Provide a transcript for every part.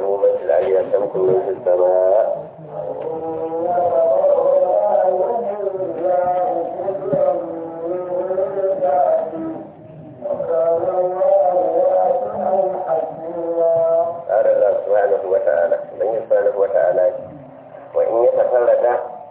من في العليا شمس من في السماء قال الله سبحانه وتعالى من سبحانه وتعالى وإن يتفرد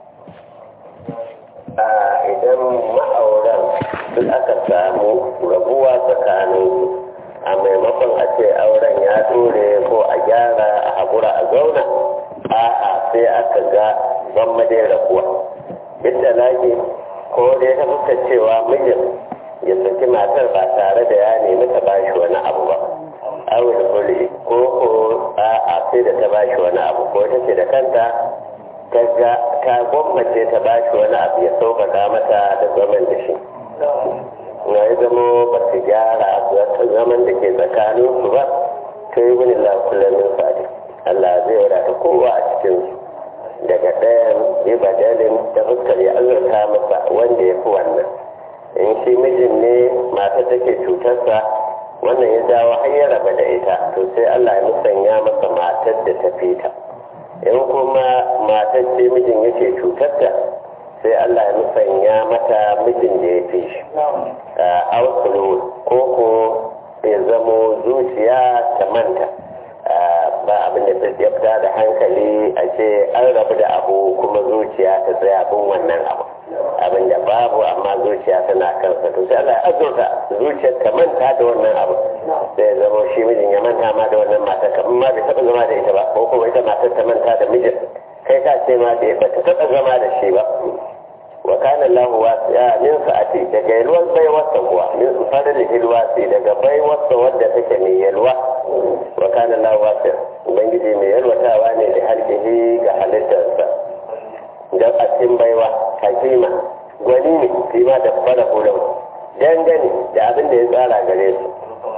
idan ma'auran duk aka samu rabuwa tsakaninsu a maimakon a ce auren ya dore ko a gyara a haƙura a zauna a'a sai aka ga ban madai rabuwa yadda lage ko dai ta fuska cewa mijin ya saki matar ba tare da ya nemi ta bashi wani abu ba awul huli ko ko a'a sai da ta bashi wani abu ko ta ce da kanta kaga ta gwammace ta bashi wani abu ya sauƙaƙa mata da zaman da shi na yi zama ba su gyara zaman da ke tsakanin su ba ta yi wani lafulamin sadi Allah zai wadata kowa a cikin su daga ɗayan yi badalin ta fuskar ya azurta masa wanda ya fi wannan in shi mijin ne mata take cutarsa wannan ya jawo har ya raba da ita to sai Allah ya musanya masa matar da ta fita in kuma matar ce mijin yake cutarta sai Allah ya musanya mata mijin da ya fi shi a ausulu ko ko ya zamo zuciya ta manta ba abin da ta fita da hankali a ce an rabu da abu kuma zuciya ta tsaya bin wannan abu abin da babu amma zuciya tana kansa to sai Allah ya azurta zuciyar ta manta da wannan abu sai zama shi mijin ya manta ma da wannan matar kamar ma bai taɓa zama da ita ba ko kuma ita matar ta manta da mijin kai ka ce ma da ba ta taɓa zama da shi ba wa kana Allah wasi'a min sa'ati daga yalwar bai wasa kuwa min fadli hilwasi daga bai wasa wadda take mai yalwa wa kana Allah wasi'a ubangiji mai yalwatawa ne da halkihi ga halittarsa dan a cikin baiwa hakima gwani ne shi ma da fara hulau dangane da abin da ya tsara gare su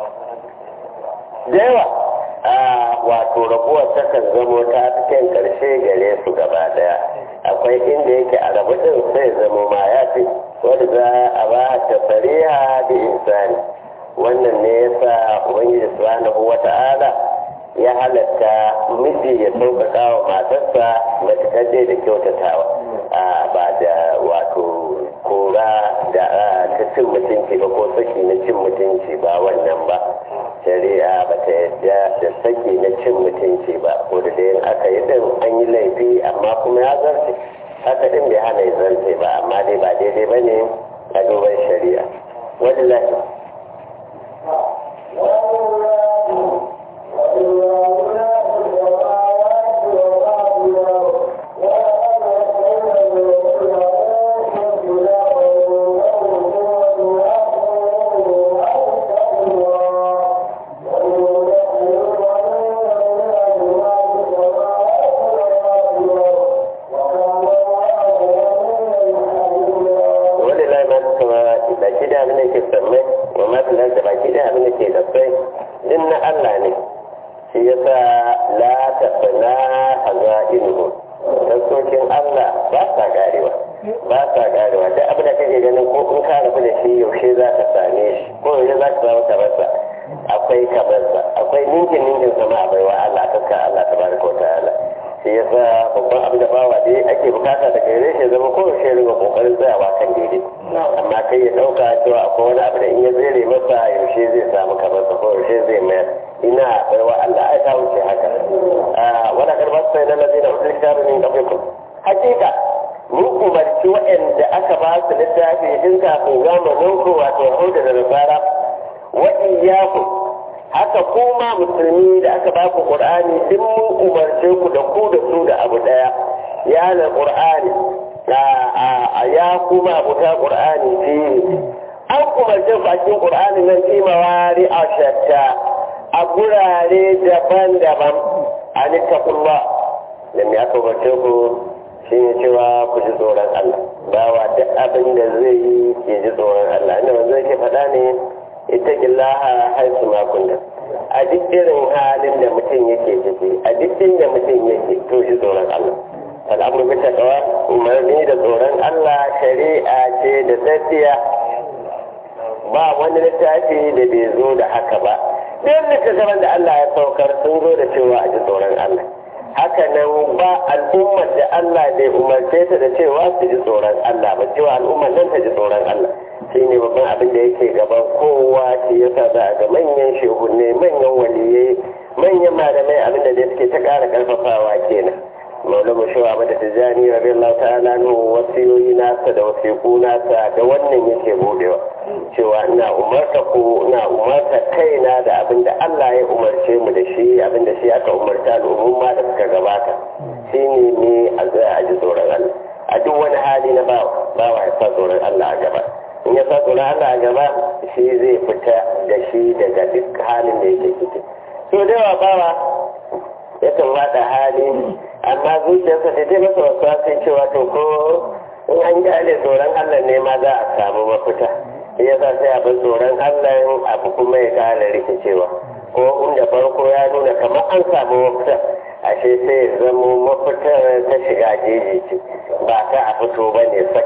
da yawa a wato rabuwar takan zamo ta cikin karshe gare su gaba daya akwai inda yake a rabu din sai zamo ma ya fi wanda za a ba ta fariha da insani wannan ne yasa ubangiji subhanahu wata'ala ya halatta miji ya sauƙaƙa wa matarsa matuƙar dai da kyautatawa ba da wato kora da ta cin mutunci ba ko saki na cin mutunci ba wannan ba shari'a ba ta yadda da saki na cin mutunci ba ko da yin aka yi din an yi laifi amma kuma ya zarce haka din bai hana ya zarce ba amma dai ba daidai ba ne a duban shari'a wani lafi ɗayan littattafan da Allah ya saukar sun zo da cewa a ji tsoron Allah haka nan ba al'ummar da Allah bai umarce ta da cewa su ji tsoron Allah ba cewa al'ummar nan ta ji tsoron Allah shi ne babban abin da yake gaban kowa shi yasa za a ga manyan shehunne manyan waliyai manyan malamai abin da suke ta ƙara ƙarfafawa kenan maulama shawa mata tijani rabin Allah ta'ala nu wasiyoyi nasa da wasiku nasa da wannan yake budewa cewa ina umarta ku ina umarta kaina da abin da Allah ya umarce mu da shi abin da shi aka umarta al'umma da suka gabata shine ne a zai a ji tsoron Allah a duk wani hali na bawa bawa ya sa tsoron Allah a gaba in ya sa tsoron Allah a gaba shi zai fita da shi daga duk halin da yake ciki so da yawa bawa yakan wada hali amma zuciyarsa ta dai masa wasu sai cewa to ko in an gane tsoron Allah ne ma za a samu mafita ya sa sai abin tsoron Allah abu kuma ya kara rikicewa ko inda farko ya nuna kamar an samu mafita ashe sai ya zamo mafitar ta shiga jeji ce ba ta a fito ba ne sak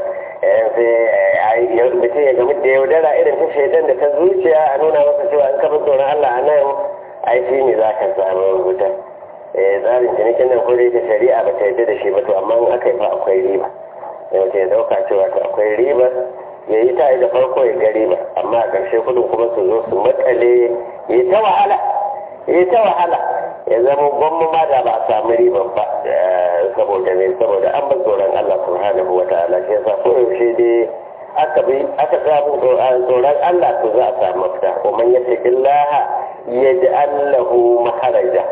sai mutum ya gamu da yaudara irin ta shaidan da ta zuciya a nuna masa cewa in ka bi tsoron Allah a nan ai shi ne za ka samu mafita tsarin cinikin nan kore ta shari'a ba ta yarda da shi ba to amma in aka yi fa akwai riba yau ya dauka cewa to akwai riba ya yi ta da farko ya ga riba amma a ƙarshe kudin kuma su zo su matsale ya ta wahala ya ta wahala ya zama gwamma ma da ba a samu riban ba saboda ne saboda an ba tsoron Allah subhanahu wa ta'ala shi yasa ko yaushe dai aka bi aka samu tsoron Allah to za a samu mafita wa man yattaqillaha yaj'al lahu maharaja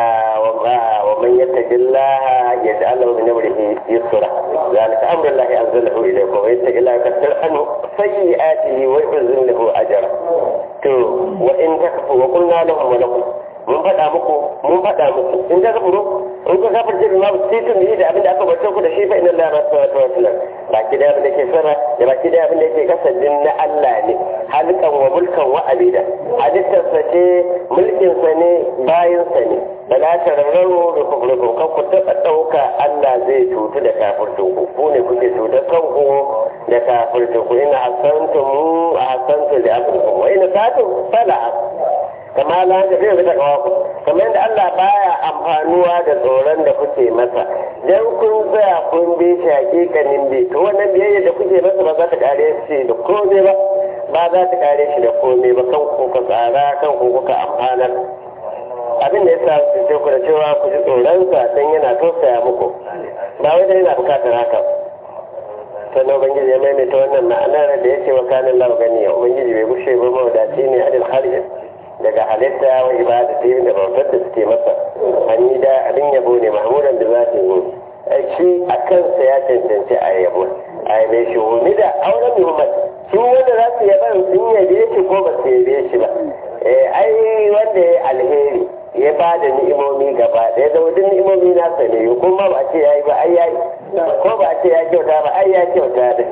ومن يتق الله يجعل له من امره يسرا ذلك امر الله انزله اليكم ويتق الله يكفر عنه سيئاته ويعزم له اجرا تو وان تكفروا وقلنا لهم ولكم mun faɗa muku mun faɗa muku in ka kafuru in ka kafir jirgin ma sai tun yi da abin da aka bace ku da shi fa inna Allah ma sa ta wata baki da abin da ke sama da baki da abin da ke kasa din na Allah ne halkan wa mulkan wa abida halittar sa ce mulkin sa ne bayin sa ne bala ta rarraro da kufurku kan ku taɓa ɗauka Allah zai cutu da kafirtun ku ku ne kuke cutar kanku da kafirtun ku ina hasantum a hasantum da abin wa ina satum fala kama la da zai da kawaku kamar yadda Allah baya amfanuwa da tsoron da kuke masa dan kun tsaya kun bi shi hakikanin bi to wannan biyayya da kuke masa ba za ta kare shi da komai ba ba za ta kare shi da komai ba kan ku ka tsara kan ku kuka amfanar abin da yasa su ce ku da cewa ku ji tsoron sa dan yana tausaya muku ba wai dan yana bukatar haka sannan ubangiji ya maimaita wannan ma'anar da ya ce wa kanin lahu ganiya ubangiji bai gushe ba mawadaci ne adil kharij daga halitta wa ibadati da bautar da suke masa an yi da abin yabo ne mahmudan da za su yi shi a kansa ya cancanci a yabo a yabe shi wani da auren muhammad su wanda za su yaba sun yabe shi ko ba su yabe shi ba ai wanda ya alheri ya ba da ni'imomi gaba da ya zama duk ni'imomi nasa ne kuma ba a ce ya yi ba ai ya yi ko ba a ce ya kyauta ba ai ya kyauta da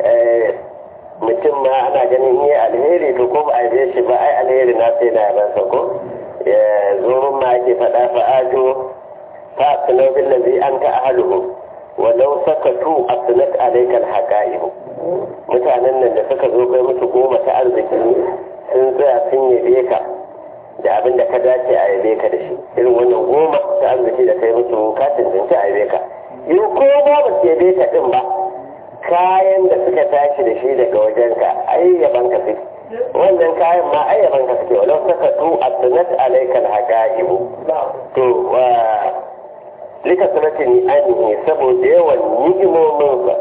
mutum ma ana ganin yi alheri to ko ba a yi shi ba ai alheri na sai na yaban sa ko zurun ma ake faɗa fa ajo fa asnau bil ladzi anta ahluhu wa law sakatu asnat alayka al haqa'iq mutanen nan da suka zo kai musu goma ta arziki sun tsaya sun yabe ka da abin da ka dace a yabe ka da shi irin wannan goma ta arziki da kai musu ka cancanci a yabe ka in ko ba ba su yabe ka din ba kayan da suka tashi da shi daga wajenka ai yaban ka suke wannan kayan ma ai yaban ka suke walau saka tu asnat alaikal haqa'ibu to wa lika sanatini anhi saboda yawan ni'imomin sa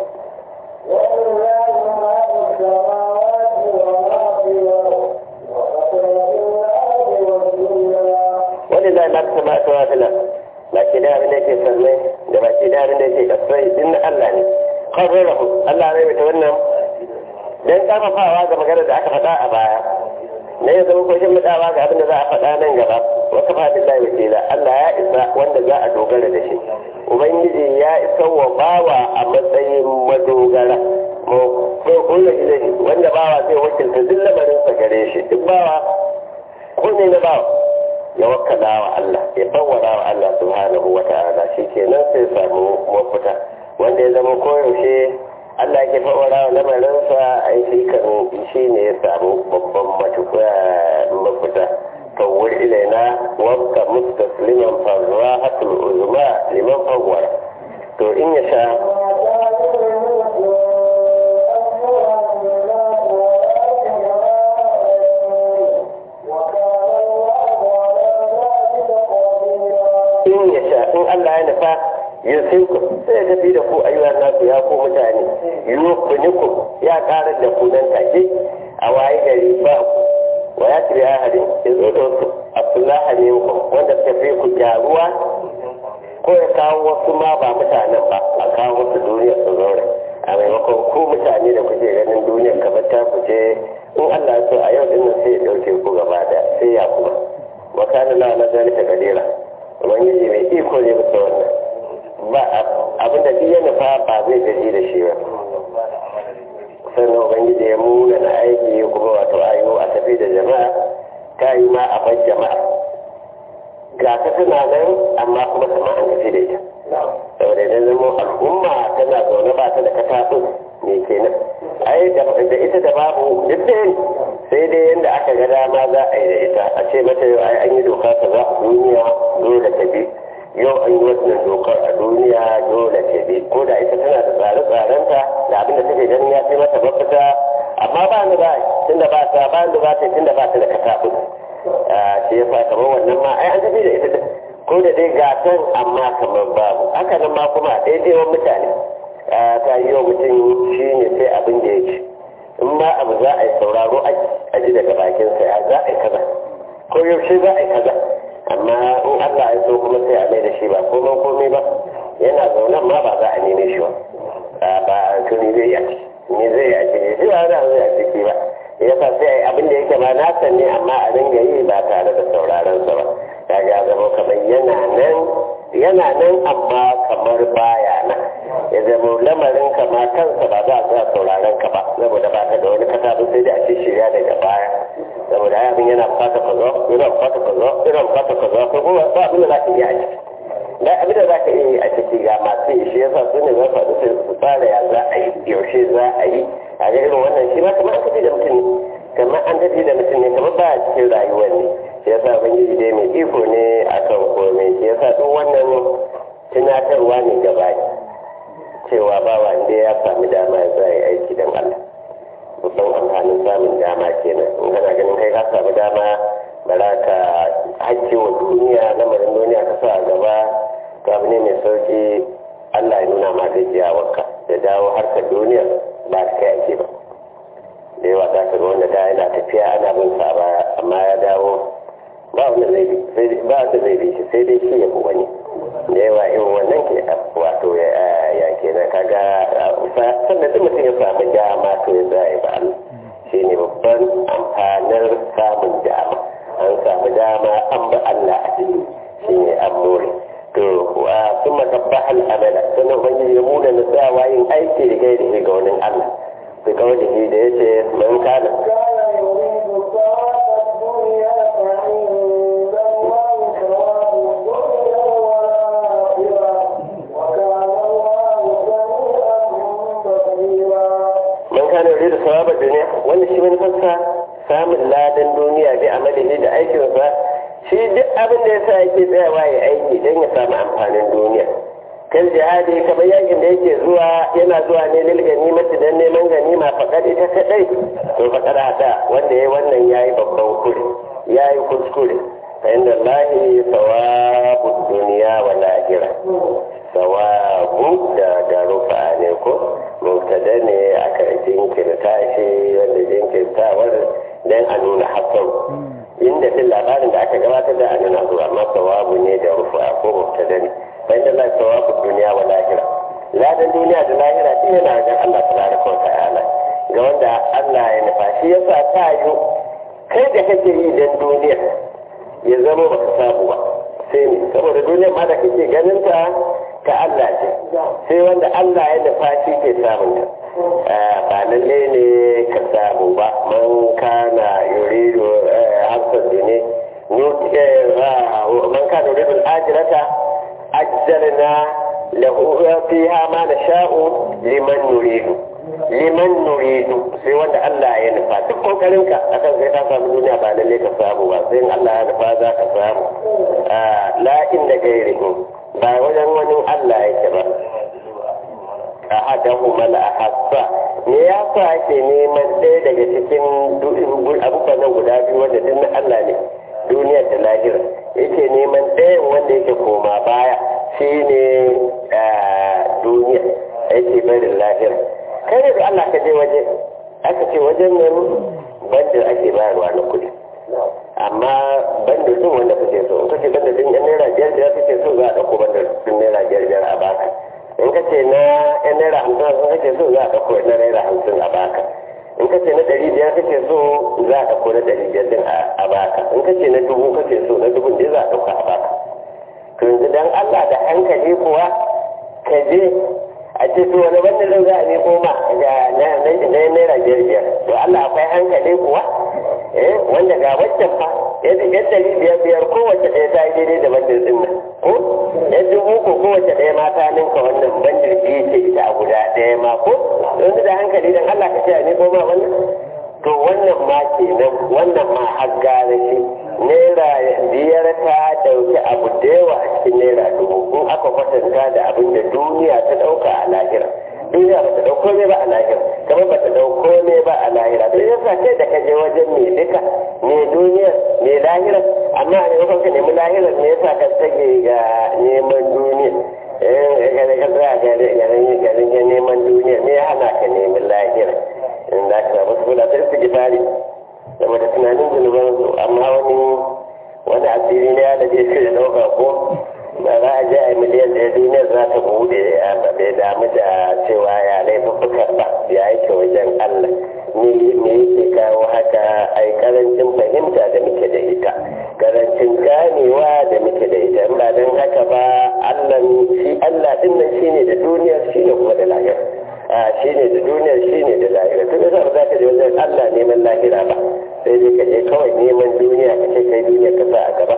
wani zai ma ta mata wa filan ba ki da abin da ke sallai da ba ki da abin da ke kasai din Allah ne qarrarahu Allah ne ta wannan dan karfafawa ga magana da aka faɗa a baya ne ya zama kwashin mutawa ga abin da za a faɗa nan gaba wa kafa billahi wakila Allah ya isa wanda za a dogara da shi ubangiji ya isa wa bawa a matsayin madogara mu ko kullu ilahi wanda bawa zai wakilta duk lamarin sa gare shi duk bawa ko ne na bawa ya wakkala wa Allah ya fawwara wa Allah subhanahu wa ta'ala shikenan sai samu mafita wanda ya zama koyaushe Allah ke fawara wa lamarinsa a yi shi kan shi ne ya samu babban mafita فور إلينا وابقى مستسلما فالراحة العظمى لمن فور تو إن يشاء in ya sha in Allah ya nufa yusinku sai ya tafi da ku ayyuhan nasu ya ku mutane yukuniku ya karar da ku nan take a waye gari ba ku wa ya tiri ahadin ya zo da su abdullahi ne ku wanda suka fi ku gyaruwa ko ya kawo wasu ma ba mutanen ba a kawo wasu duniya su zaure a maimakon ku mutane da kuke ganin duniyar kamar ta ku ce in Allah ya so a yau dinnan sai ya dauke ku gaba da sai ya kuma wa kana la na zalika kadira ubangiji mai iko ne bisa wannan ba abin da duk ya nufa ba zai gaji da shi ba sannan ubangiji ya muna na aiki kuma wato ayo a tafi da jama'a ta yi ma a bar jama'a ga ta tana nan amma kuma sama an tafi da ita saboda idan zama al'umma tana zaune ba ta da kataɓin me kenan ai da ita da babu duk da sai dai yadda aka ga dama za a yi da ita a ce mata yau ai an yi doka ta za a duniya dole ta bi yau an yi wannan dokar a duniya dole ta bi ko da ita tana da tsare-tsarenta da abin da take ganin ya fi mata mafita amma ba ni ba tunda ba ta ba ni ba ta tunda ba ta da kataɓin shi ya sa kamar wannan ma ai an tafi da ita ko da dai gatan amma kamar babu haka nan ma kuma daidaiwan mutane ta yi wa mutum shi ne sai abin da ya ci in ma abu za a yi sauraro a ji daga bakinsa ya za a yi kaza ko yaushe za a yi kaza amma in Allah ya so kuma sai a mai da shi ba komai komai ba yana zaunan ma ba za a neme shi ba ba to ni zai yi ni zai yi a ciki shi ba za a ciki ba ya sa sai a yi abin da yake ba nasa ne amma a dinga yi ba tare da sauraron sa ba kaga ya zama kamar yana nan yana nan amma kamar baya nan ya zama lamarin ka ma kansa ba za a za sauraron ka ba saboda ba ka da wani katabu sai da a ce shirya daga baya saboda ya abin yana bukata ka zo yana bukata ka zo yana bukata ka zo ko kuma ba abin da za ka iya a ciki da abin da za ka iya yi a ciki ga masu yi shi yasa su ne za su haɗu sai su tsara ya za a yi yaushe za a yi a ga irin wannan shi ma kamar an tafi da mutum ne kamar an tafi da mutum ne kamar ba a cikin rayuwar ne shi yasa ubangiji dai mai iko ne akan komai shi yasa duk wannan tunatarwa ne gaba cewa ba wanda ya sami dama ya zai aiki don Allah babban amfanin samun dama kenan in kana ganin kai ka sami dama bara ka hakki wa duniya lamarin duniya ka sa a gaba to abu ne mai sauki Allah ya nuna ma gajiyawarka da dawo harkar duniya ba ta kai ake ba da yawa za ka ga wanda da yana tafiya ana bin sa ba amma ya dawo ba wanda zai bi ba wanda zai bi shi sai dai shi ya fi wani da yawa irin wannan ke wato ya ke na kaga sannan duk mutum ya samu dama to ya zai ba Allah shi ne babban amfanin samun dama an samu dama an ba Allah a ciki shi ne an more to sun matabba al'amala sannan ubangiji ya muna na tsawa yin aiki da gaida ga wani Allah bi kawai da ya ce man kana kana yuri da sawabar duniya wanda shi wani fassa samun ladan duniya bi amalihi da aikinsa shi duk abin da yasa yake tsayawa ya aiki don ya samu amfanin duniya kan jihadi kamar yakin da yake zuwa yana zuwa ne lil ganimati dan neman ganima fakad ita kadai to fakad hada wanda yayi wannan yayi babban kure yayi kuskure fa inda lahi sawabu duniya wal akhirah sawabu da da rufa ne ko mubtada ne aka jinkirta shi wanda jinkirtawar dan a nuna hakan inda fil labarin da aka gabatar da a nuna zuwa amma sawabu ne da rufa ko mubtada ne bayan da Allah sawabu duniya wa lahira ladan duniya da lahira shi yana ga Allah tabaraka wa ta'ala ga wanda Allah ya nufa shi yasa ta yi kai da kake yi dan duniya ya zama baka samu ba sai ne saboda duniyar ma da kake ganin ta ta Allah ce sai wanda Allah ya nufa shi ke samun ta ba lalle ne ka samu ba man kana yuridu hasan ne man kana yuridu al-ajrata ajjalna lahu fiha ma nasha'u liman nuridu liman nuridu sai wanda Allah ya nufa duk kokarinka akan sai ka samu duniya ba lalle ka samu ba sai Allah ya nufa za ka samu la inda gairihi ba wajen wani Allah yake ba ahadahu mal ahassa me ya sa ake neman ɗaya daga cikin abubuwan nan guda biyu wanda duk na Allah ne duniyar da lahira yake neman ɗayan wanda yake koma baya shine duniya yake barin lahira kai ne da Allah ka je waje aka ce wajen nan bandar ake bayarwa na kuɗi amma bandar din wanda kake so in kace bandar din yan naira biyar biyar kake so za a ɗauko bandar din naira biyar biyar a baka in ka ce na yan naira hamsin hamsin kake so za a ɗauko na naira hamsin a baka in ka ce na ɗari biyar kake so za a ɗauko na ɗari biyar din a baka in ka ce na dubu kake so na dubun din za a ɗauka a baka to yanzu dan Allah da hankali kuwa ka je a ce to wani wannan zan za a nemo ma ga na naira biyar biyar to Allah akwai hankali kuwa eh wanda ga waccan fa yadda yan ɗari biyar biyar kowace ɗaya ta yi daidai da bandar ɗin nan ko yan dubu ko kowace ɗaya ma ta ninka wannan bandar biyu ce ita a guda ɗaya ma ko yanzu da hankali dan Allah ka ce a nemo ma wannan to wannan ma kenan wannan ma har gane shi naira biyar ta dauki abu da yawa a cikin naira dubu in aka kwatanta da abin da duniya ta dauka a lahira duniya ba ta dauko ne ba a lahira kamar ba ta dauko ne ba a lahira to yasa kai da ka je wajen mai duka mai duniya mai lahira amma a maimakon ka nemi lahirar me yasa ka tage ga neman duniya eh ka tsaya garin garin neman duniya me ya hana ka nemi lahira in da ka samu suna ta istighfari saboda tunanin zunuban su amma wani wani asiri ne ya da je shi da dauka ko ba za a je a miliyan ɗaya duniyar za ta bude ba bai damu da cewa ya laifuffukan ba ya yake wajen Allah ni me yake kawo haka ai karancin fahimta da muke da ita karancin ganewa da muke da ita in ba don haka ba Allah shi Allah din nan shine da duniyar shine kuma da lahira shi ne da duniya shi ne da lahira tun da za ka je wajen Allah neman lahira ba sai dai ka je kawai neman duniya ka ce kai duniya ka sa a gaba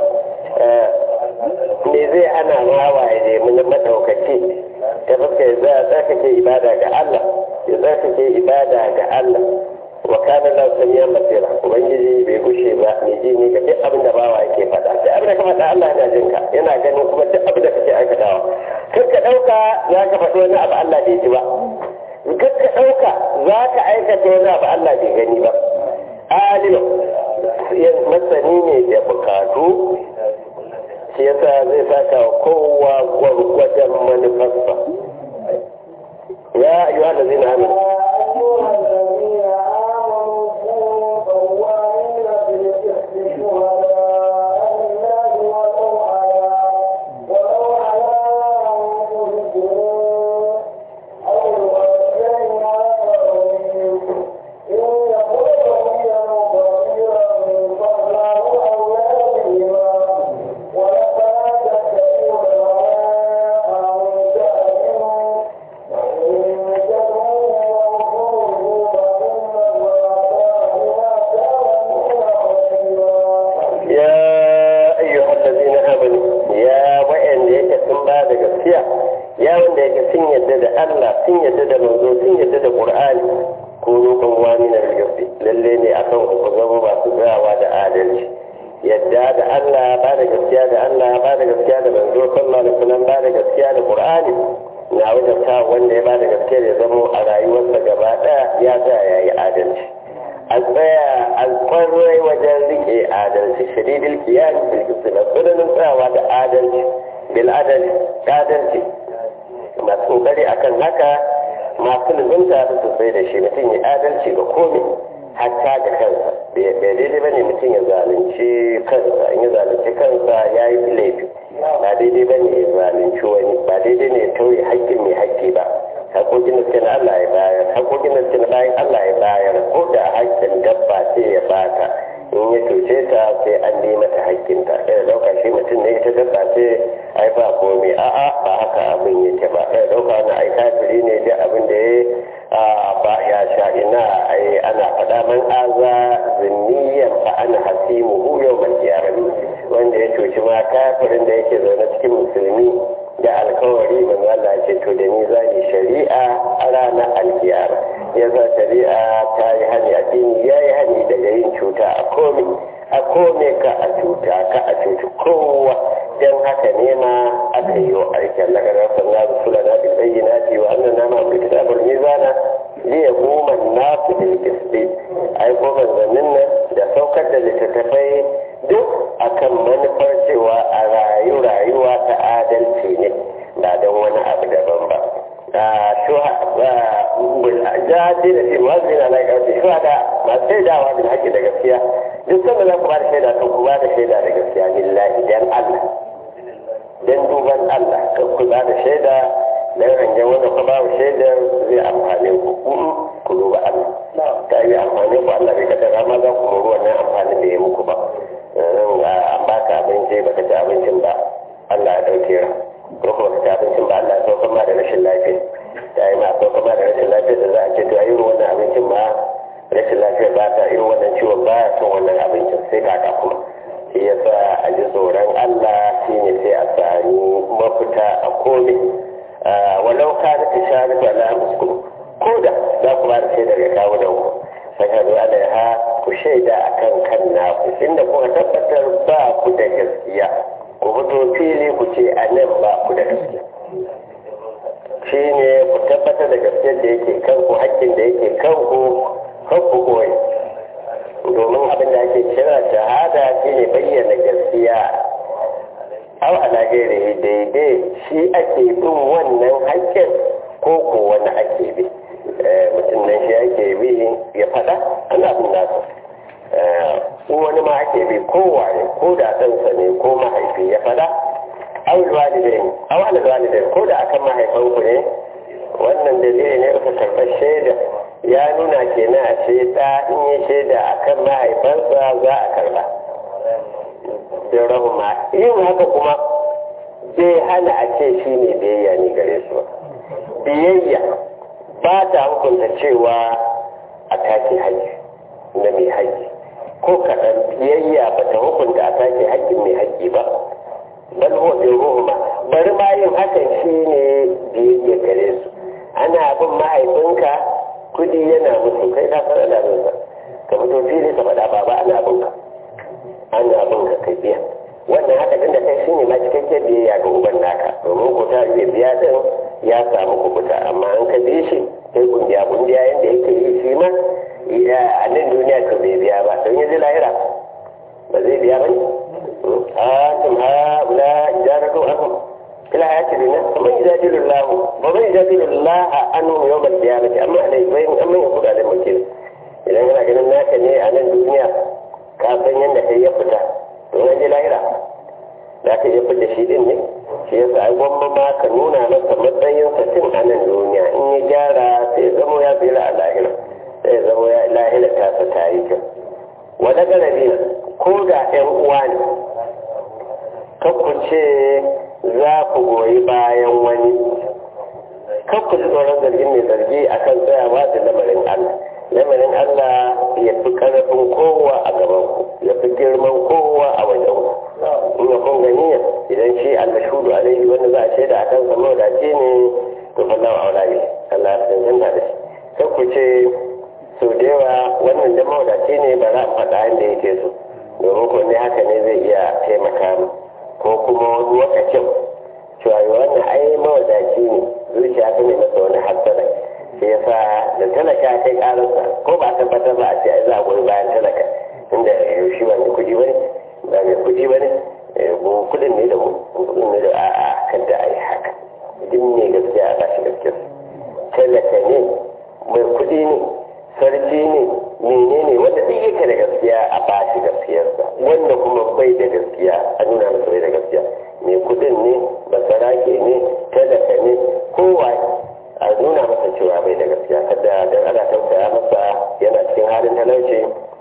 me zai ana wawa ya nemi na maɗaukaci ta fuska ya za a tsarkake ibada ga Allah ya tsarkake ibada ga Allah wa kana la samiya basira ubangiji bai gushe ba mai ji ne ga duk abin da bawa yake faɗa duk abin da ka faɗa Allah yana jin ka yana ganin kuma duk abin da kake aikatawa kar ka ɗauka za ka faɗi wani abu Allah bai ji ba kar ka ɗauka za ka aikata wani abu Allah bai gani ba alim masani ne da bukatu shi yasa zai saka wa kowa gwargwajen manufarsa ya ayyuhal ladzina amanu in ya cuce ta sai an bi mata hakkinta sai da dauka shi mutum ne ita dabba ce ai ba komai a'a ba haka abin yake ba kai dauka na ai kafiri ne da abin da ya ba ya sha ina ai ana faɗa man aza zinniyan fa ana hasimu hu yau man wanda ya cuci ma kafirin da yake zaune cikin musulmi da alkawari manzo Allah ce to da ni zani shari'a a ranar alkiyama yasa shari'a ta yi hani addini ya yi hani daga yin cuta a komai a kome ka a cuta ka a cuci kowa don haka ne ma aka yi wa aikin na garar sannan rusula na bil bayyinati wa annan nama bil kitabul mizana li yaquma an-nasu bil qisti ai ko manzannin nan da saukar da littattafai duk akan manufar cewa a rayu rayuwa ta adalci ne ba don wani abu daban ba jadi da shi wazi na lai karfi shi da masu shaidawa da haƙƙi da gaskiya duk sanda za ku ba da shaida to ku ba da shaida da gaskiya billahi dan Allah dan duban Allah kan ku ba da shaida dan hangen wanda ku ba shaidar zai amfane ku ku duba Allah ta yi amfane ku Allah bai kada ma za ku muru wannan amfani da ya muku ba an baka abinci baka ci abincin ba Allah ya dauke ra ko kuma ka ci abincin ba Allah ya sauka ma da rashin lafiya ta yi ma sauka ma da rashin lafiya da za a ce to a irin wannan abincin ma rashin lafiya ba ta irin wannan ciwon ba ya son wannan abincin sai kaka kuma shi yasa a ji tsoron Allah shi ne sai a sami mafita a komai walau ka da tishari ba na muskulu ko da za ku ba da shaidar ya kawo da ku fashadu alaiha ku shaida a kan kan naku inda kuka tabbatar ba ku da gaskiya ku fito fili ku ce a nan ba ku da gaskiya shi ne ku tabbatar da gaskiyar da yake kanku hakkin da yake kanku kan ku koyi domin abin da ake kira shahada shi ne bayyana gaskiya aw ala gairihi daidai shi ake bin wannan hakkin ko ko wani ake bi mutum nan shi ake bi ya fada ana bin nasa wani ma ake bi kowane ko da ɗansa ne ko mahaifi ya fada awul walidain aw al walidain ko da akan mahaifanku ne wannan dalili ne ka karɓar shaida ya nuna kenan a ce ɗa in yi shaida akan mahaifansa za a karɓa da rahuma yin haka kuma zai hana a ce shi ne biyayya ne gare su biyayya ba ta hukunta cewa a take haƙƙi na mai haƙƙi ko kaɗan biyayya ba ta hukunta a take haƙƙin mai haƙƙi ba bal huwa bi ruhuma bari ma yin hakan shine biyayya gare su ana bin mahaifinka kudi yana musu kai ka fara da sa ka fito fili ka faɗa baba ana bin ka ana bin ka kai biya wannan haka din da kai shine ma cikakken biyayya ga uban naka domin ko ta iya biya din ya samu kubuta amma an ka bi shi sai kungiya kungiya yanda yake yi shi ma a nan duniya to bai biya ba don yanzu lahira ba zai biya ba ne antum haula jaratu anhum ila ayati dunya man yajadilu Allah wa man yajadilu Allah anhum yawm al-qiyamah amma alai bayin amma ya kuda da mutum idan kana ganin naka ne a nan duniya ka san yanda kai ya fita to yanzu lahira za ka iya fita shi din ne shi yasa ai gwamma ma ka nuna masa matsayin sa tun a nan duniya in ya gyara sai ya zamo ya tsira a lahira sai ya zamo ya lahira ta sa ta yi kyau wani garabi ko da ƴan uwa ne kakku ce za ku goyi bayan wani kakku ji tsoron zargin mai zargi akan tsayawa da lamarin Allah lamarin Allah ya fi ƙarfin kowa a gaban ku ya fi girman kowa a wajen ku in ya kun ganiya idan shi al-mashhudu alaihi wanda za a shaida akan sa mawadaci ne to fallahu aula ne Allah ya tantance da shi kakku ce sau da yawa wannan da mawadaci ne ba za a faɗa inda yake so domin ko ne haka ne zai iya taimaka mu ko kuma wani lokacin cewa wannan ai mawadaci ne zuciya ta ne masa wani hassana shi yasa da talaka kai karansa ko ba a tabbatar ba a ce ai za a goyi bayan talaka inda shi ba mai kuɗi bane ba mai kuɗi bane mu kuɗin ne da mu kuɗin ne da a'a kada a yi haka duk ne gaskiya a bashi gaskiya talaka ne mai kuɗi ne sarki ne menene wanda duk yake da gaskiya a bashi gaskiyarsa wanda kuma bai da gaskiya a nuna masa bai da gaskiya mai kudin ne basarake ne talaka ne kowa a nuna masa cewa bai da gaskiya kada dan ana tausaya masa yana cikin halin talauci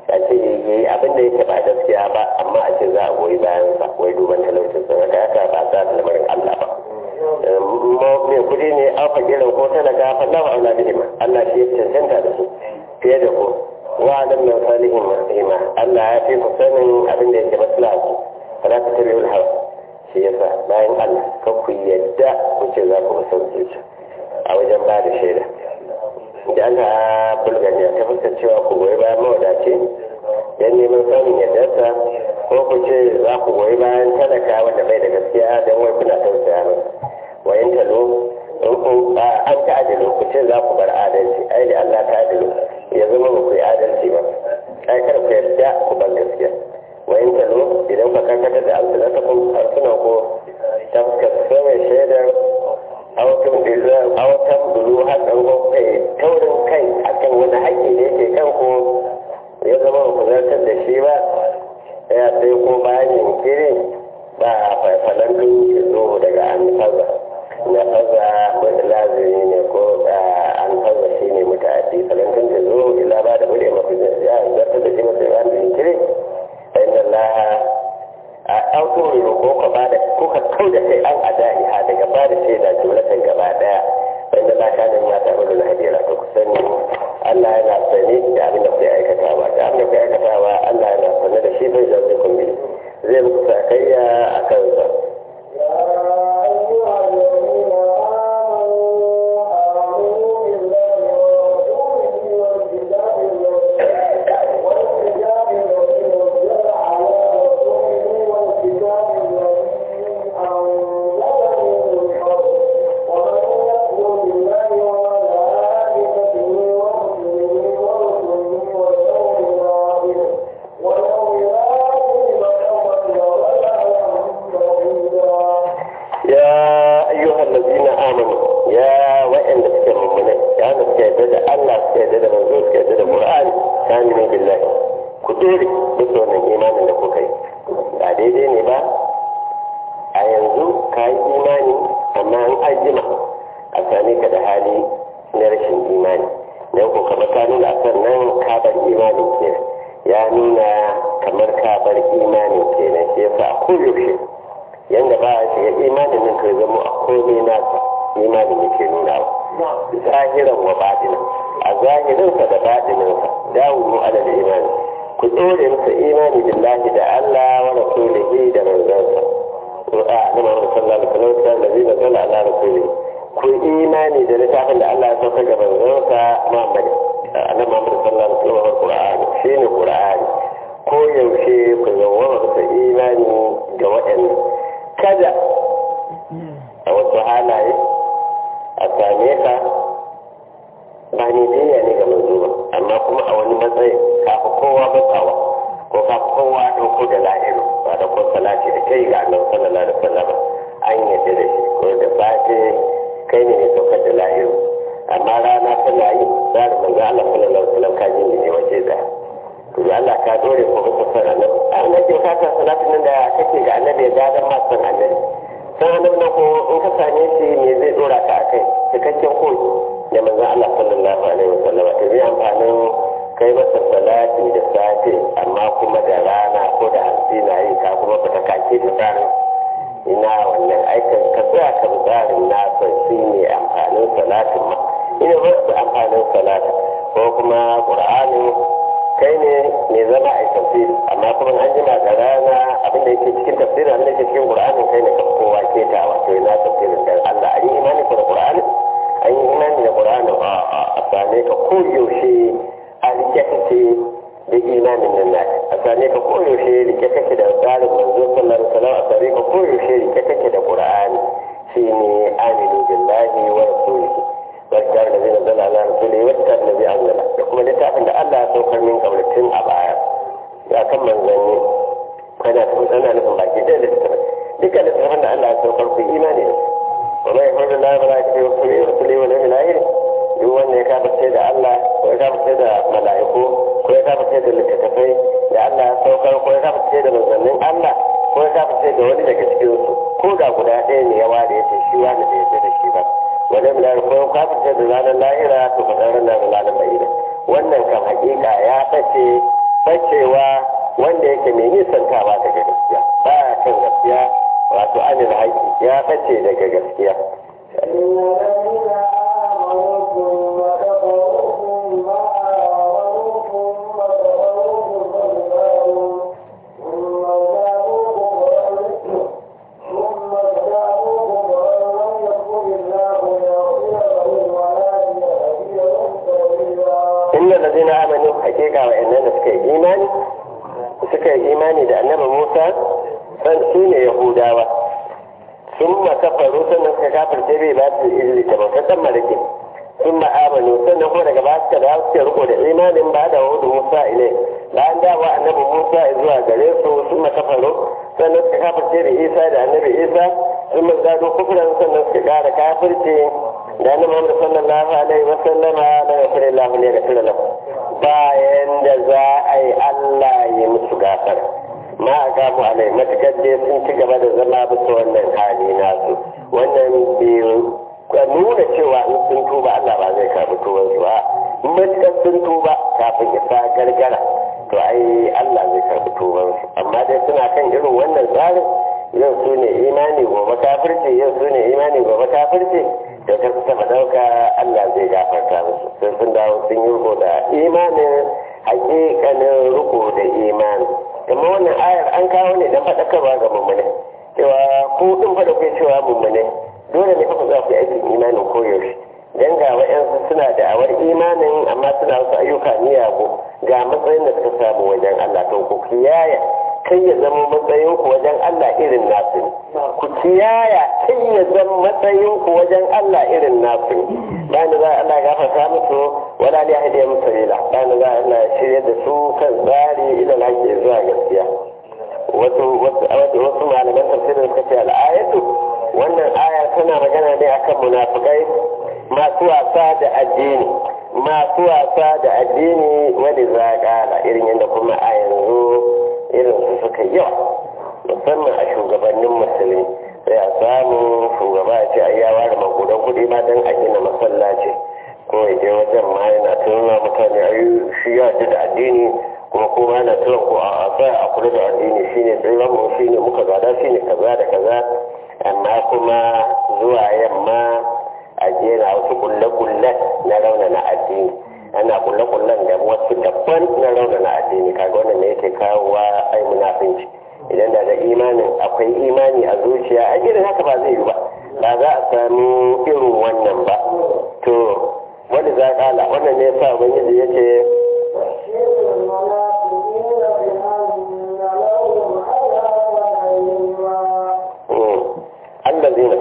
a ce yi abin da yake ba gaskiya ba amma a ce za a goyi bayan sa wai duban talaucin sa da haka ba za ta lamarin Allah ba mai kudi ne an fakira ko talaka fa lawa aula bihima Allah shi ya cancanta da su fiye da ku wa alam min salihin rahima Allah ya fi ku sanin abin da yake maslaha ku fala ta tabi'ul hawa shi yasa bayan Allah kan ku yadda ku ce za ku san zuciya a wajen ba da shaida da ana bulgani ta fuskar cewa ku goyi bayan mawadaci don neman samun yardarsa ko ku ce za ku goyi bayan talaka wanda bai da gaskiya don wai kuna tausaya masa wayan talo in ku an ta adalo ku ce za ku bar adalci ai da Allah ta adalo ya zama ba ku yi adalci ba ai kar ku yarda ku bar gaskiya wayan talo idan ka karkatar da alsunatakum harsunan ko ta fuskar sauyin shaidar autan bulu har ɗan kai taurin kai akan wani haƙƙi da yake kan ku ya zama ba ku zartar da shi ba ya sai ko bayan jinkiri ba faifalan ɗin ya zo daga an faza na faza wani lazimi ne ko an faza shi ne mutane falantin ta zo ila ba da bude mafi ya zartar da shi masu yawan jinkiri fa inna allaha a ɗauko riro ko ka ba da kuka kau da kai an adai ha daga ba da shaida jumlatan gaba daya wanda ba ka nan ya taɓa da hadira to ku sani Allah yana sani da abin da kuke aikatawa da abin da kuke aikatawa Allah yana sani da shi bai zai kun bi zai muku sakayya a kansa bacewa wanda yake mai nisantawa daga gaskiya ba kan gaskiya wato anil haƙi ya bace daga gaskiya inna lazina amanu hakika wa innan da suka yi imani suka yi imani da annabi Musa san su ne Yahudawa sun makafaru sannan suka kafirce bai ba su izini da bautar malaki sun ma'amanu sannan kuma daga ba suka da suke riko da imanin ba da wahudu Musa ile bayan dawa annabi Musa zuwa gare su sun makafaru sannan suka kafirce da Isa da annabi Isa sun mazado kufuran sannan suka kara kafirce da annabi Muhammad sallallahu alaihi wa sallama da gafara Allah ne ga tirala bayan da za a yi Allah ya musu gafara ma a gamu alai matukar dai sun ci gaba da zama bisa wannan hali nasu wannan biyu nuna cewa in sun tuba Allah ba zai karbi tubansu ba matukar sun tuba kafin isa gargara to ai Allah zai karbi tubansu amma dai suna kan irin wannan tsarin yau su ne imani gobe kafirci yau su ne imani gobe kafirci da ta fi taba dauka Allah zai gafarta musu sai sun dawo sun yi riko da imanin hakikanin riko da imani amma wannan ayar an kawo ne don faɗakarwa ga mummune cewa ko ɗin faɗa kai cewa mummune dole ne fa za ku yi aikin imanin koyaushe dan ga wa'yansu suna da awar imanin amma suna wasu ayyuka miyagu ga matsayin da suka samu wajen Allah to ku kiyaya kai ya zama matsayin ku wajen Allah irin nasu ne ku kiyaya kai ya zama matsayin ku wajen Allah irin nasu ne bayan za Allah gafarta musu wala ne hadiya musu rila bayan za Allah shirya da su kan tsari ila lafiya zuwa gaskiya wasu wasu malaman tafsirin suka ce al'ayatu wannan aya tana magana ne akan munafikai masu wasa da addini masu wasa da addini wani zaƙala irin yadda kuma a yanzu irin su suka yawa musamman a shugabannin musulmi sai a samu shugaba a ce ya ware magudan kuɗi ma don a gina masallaci ko ya je wajen ma yana tunana mutane a shi ya da addini kuma kuma yana tunan ko a tsaya a kula da addini shine tsiran mu shine muka gada shine kaza da kaza amma kuma zuwa yamma a jera wasu kulle-kulle na raunana addini ana kulle-kullen da wasu dabban na raunana addini kaga wannan ne yake kawowa ai munafinci idan da da imanin akwai imani a zuciya a irin haka ba zai yi ba ba za a samu irin wannan ba to wani za kala wannan ne sa ubangiji ya ce الذين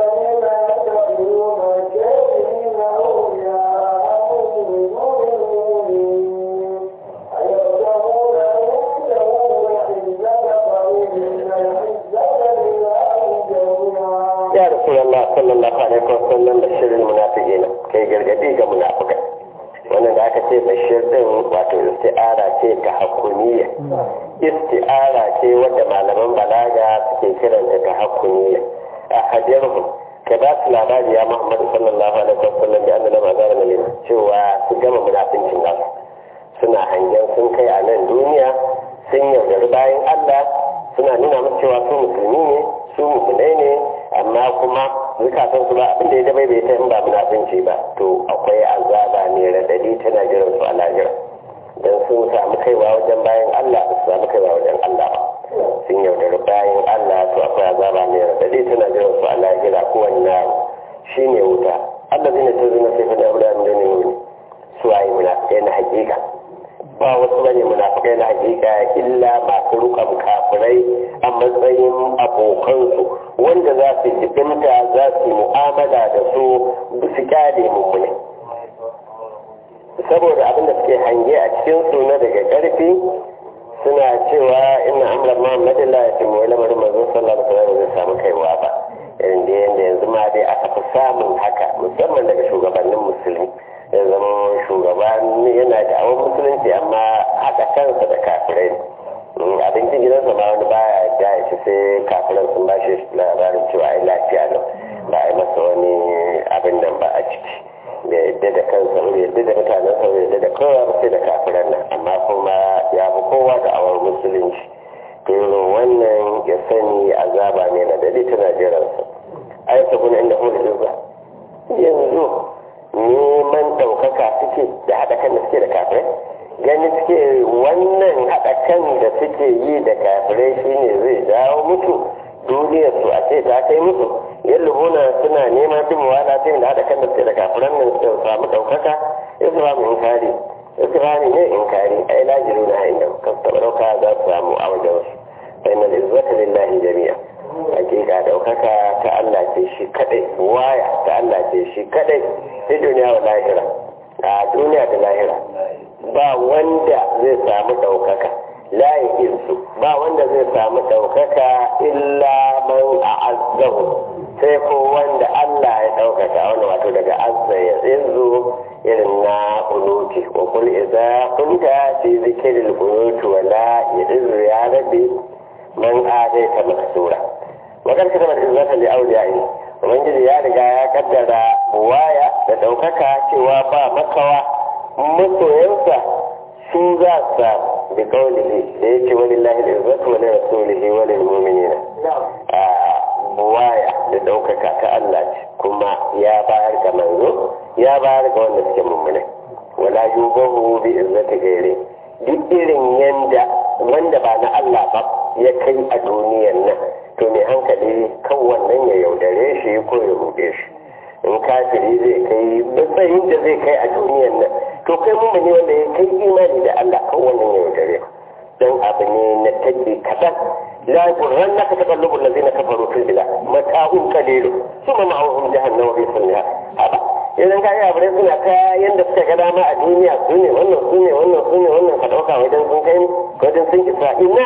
ya rasulullah sallallahu alaihi wasallam bashir almunafiqina kai gargadi ga munafikai wannan da aka ce bashir din wato isti'ara ce ta hakuniya isti'ara ce wadda malaman balaga suke kiranta ta hakuniya a hajjarhum ka ba su labari ya muhammadu sallallahu alaihi wasallam da annabi azara na cewa su gama munafincin nasu suna hangen sun kai a nan duniya sun yaudari bayan allah suna nuna musu cewa su musulmi ne su musulmai ne amma kuma zukatan su ba abin da ya dabai bai ta in ba munafinci ba to akwai azaba ne radadi tana jiran su a lahira dan sun samu kaiwa wajen bayan Allah ba su samu kaiwa wajen Allah ba sun yaudari bayan Allah to akwai azaba ne radadi tana jiran su a lahira ko wani shine wuta Allah zai ne ta zina sai fa da abu da ne ne su ayi munafikai na hakika ba wasu bane munafikai na hakika illa masu rukan kafirai a matsayin abokansu wanda za su jibinta za su mu'amala da su su kyale mummune saboda abin da suke hange a cikin su na daga karfi suna cewa ina amlar muhammadin la ya timu lamarin manzon sallallahu alaihi wasallam zai samu kaiwa ba irin da yanda yanzu ma dai aka fi samun haka musamman daga shugabannin musulmi ya zama shugaba yana da awon musulunci amma haka kansa da kafirai abincin gidansa ma wani baya ya ci sai kafiran sun ba shi labarin cewa ai lafiya nan ba a yi masa wani abin nan ba a ciki da yadda da kansa bai yadda da mutanen sa bai yadda da kowa ba sai da kafiran nan amma kuma ya fi musulunci to wannan ya sani azaba ne na dade tana jiransa ai sabuna inda kuma da yanzu neman ɗaukaka suke da haɗa kan da suke da kafirai gani suke wannan haɗa kan da suke yi da kafirai shine zai jawo musu duniyar su a ce ta kai musu yallubuna suna neman bin wala ta da haɗa kan da suke da kafiran nan su samu ɗaukaka islamu inkari islami ne inkari ai lajiru na inda kan taɓa ɗauka za su samu a wajen wasu sai na izzata lillahi jami'a hakika ɗaukaka ta Allah ce shi kadai waya ta Allah ce shi kadai sai duniya wa lahira a duniya da lahira ba wanda zai samu ɗaukaka layin su ba wanda zai samu ɗaukaka illa man a azzahu sai ko wanda Allah ya ɗaukaka wani wato daga azza ya zinzu irin na kunuti wa kul idza kunta fi zikril kunuti wa la yadzu ya rabbi man adaita maksura wakar ka zama izzata li awliyai ubangiji ya riga ya kaddara waya da ɗaukaka cewa ba makawa masoyansa su za su bi kaulihi da ya ce wani lahi da izzatu wani rasulihi wani mu'minina a waya da ɗaukaka ta Allah ce kuma ya bayar ga manzo ya bayar ga wanda suke mummune wala yubahu bi izzati gairi duk irin yanda wanda ba na Allah ba ya kai a duniyar nan to mai hankali kan wannan ya yaudare shi ko ya ruɗe shi in kafiri zai kai matsayin da zai kai a duniyar nan to kai mu ne wanda ya kai imani da Allah kan wannan ya yaudare dan abu ne na take kaɗan la qurran naka taqallubu allazina kafaru fil bilad mata'un qalil summa ma'ahum jahannam fi sunniha haba idan ka yi abu suna ta yanda suka ga dama a duniya su ne wannan su ne wannan su ne wannan ka ɗauka wajen sun kai wajen sun isa ina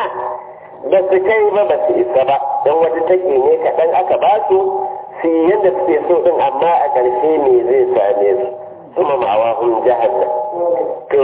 ba su kai ba ba su isa ba don wata take ne kaɗan aka ba su su yadda suke so ɗin amma a ƙarshe ne zai same su kuma ma'awa hun jahannam to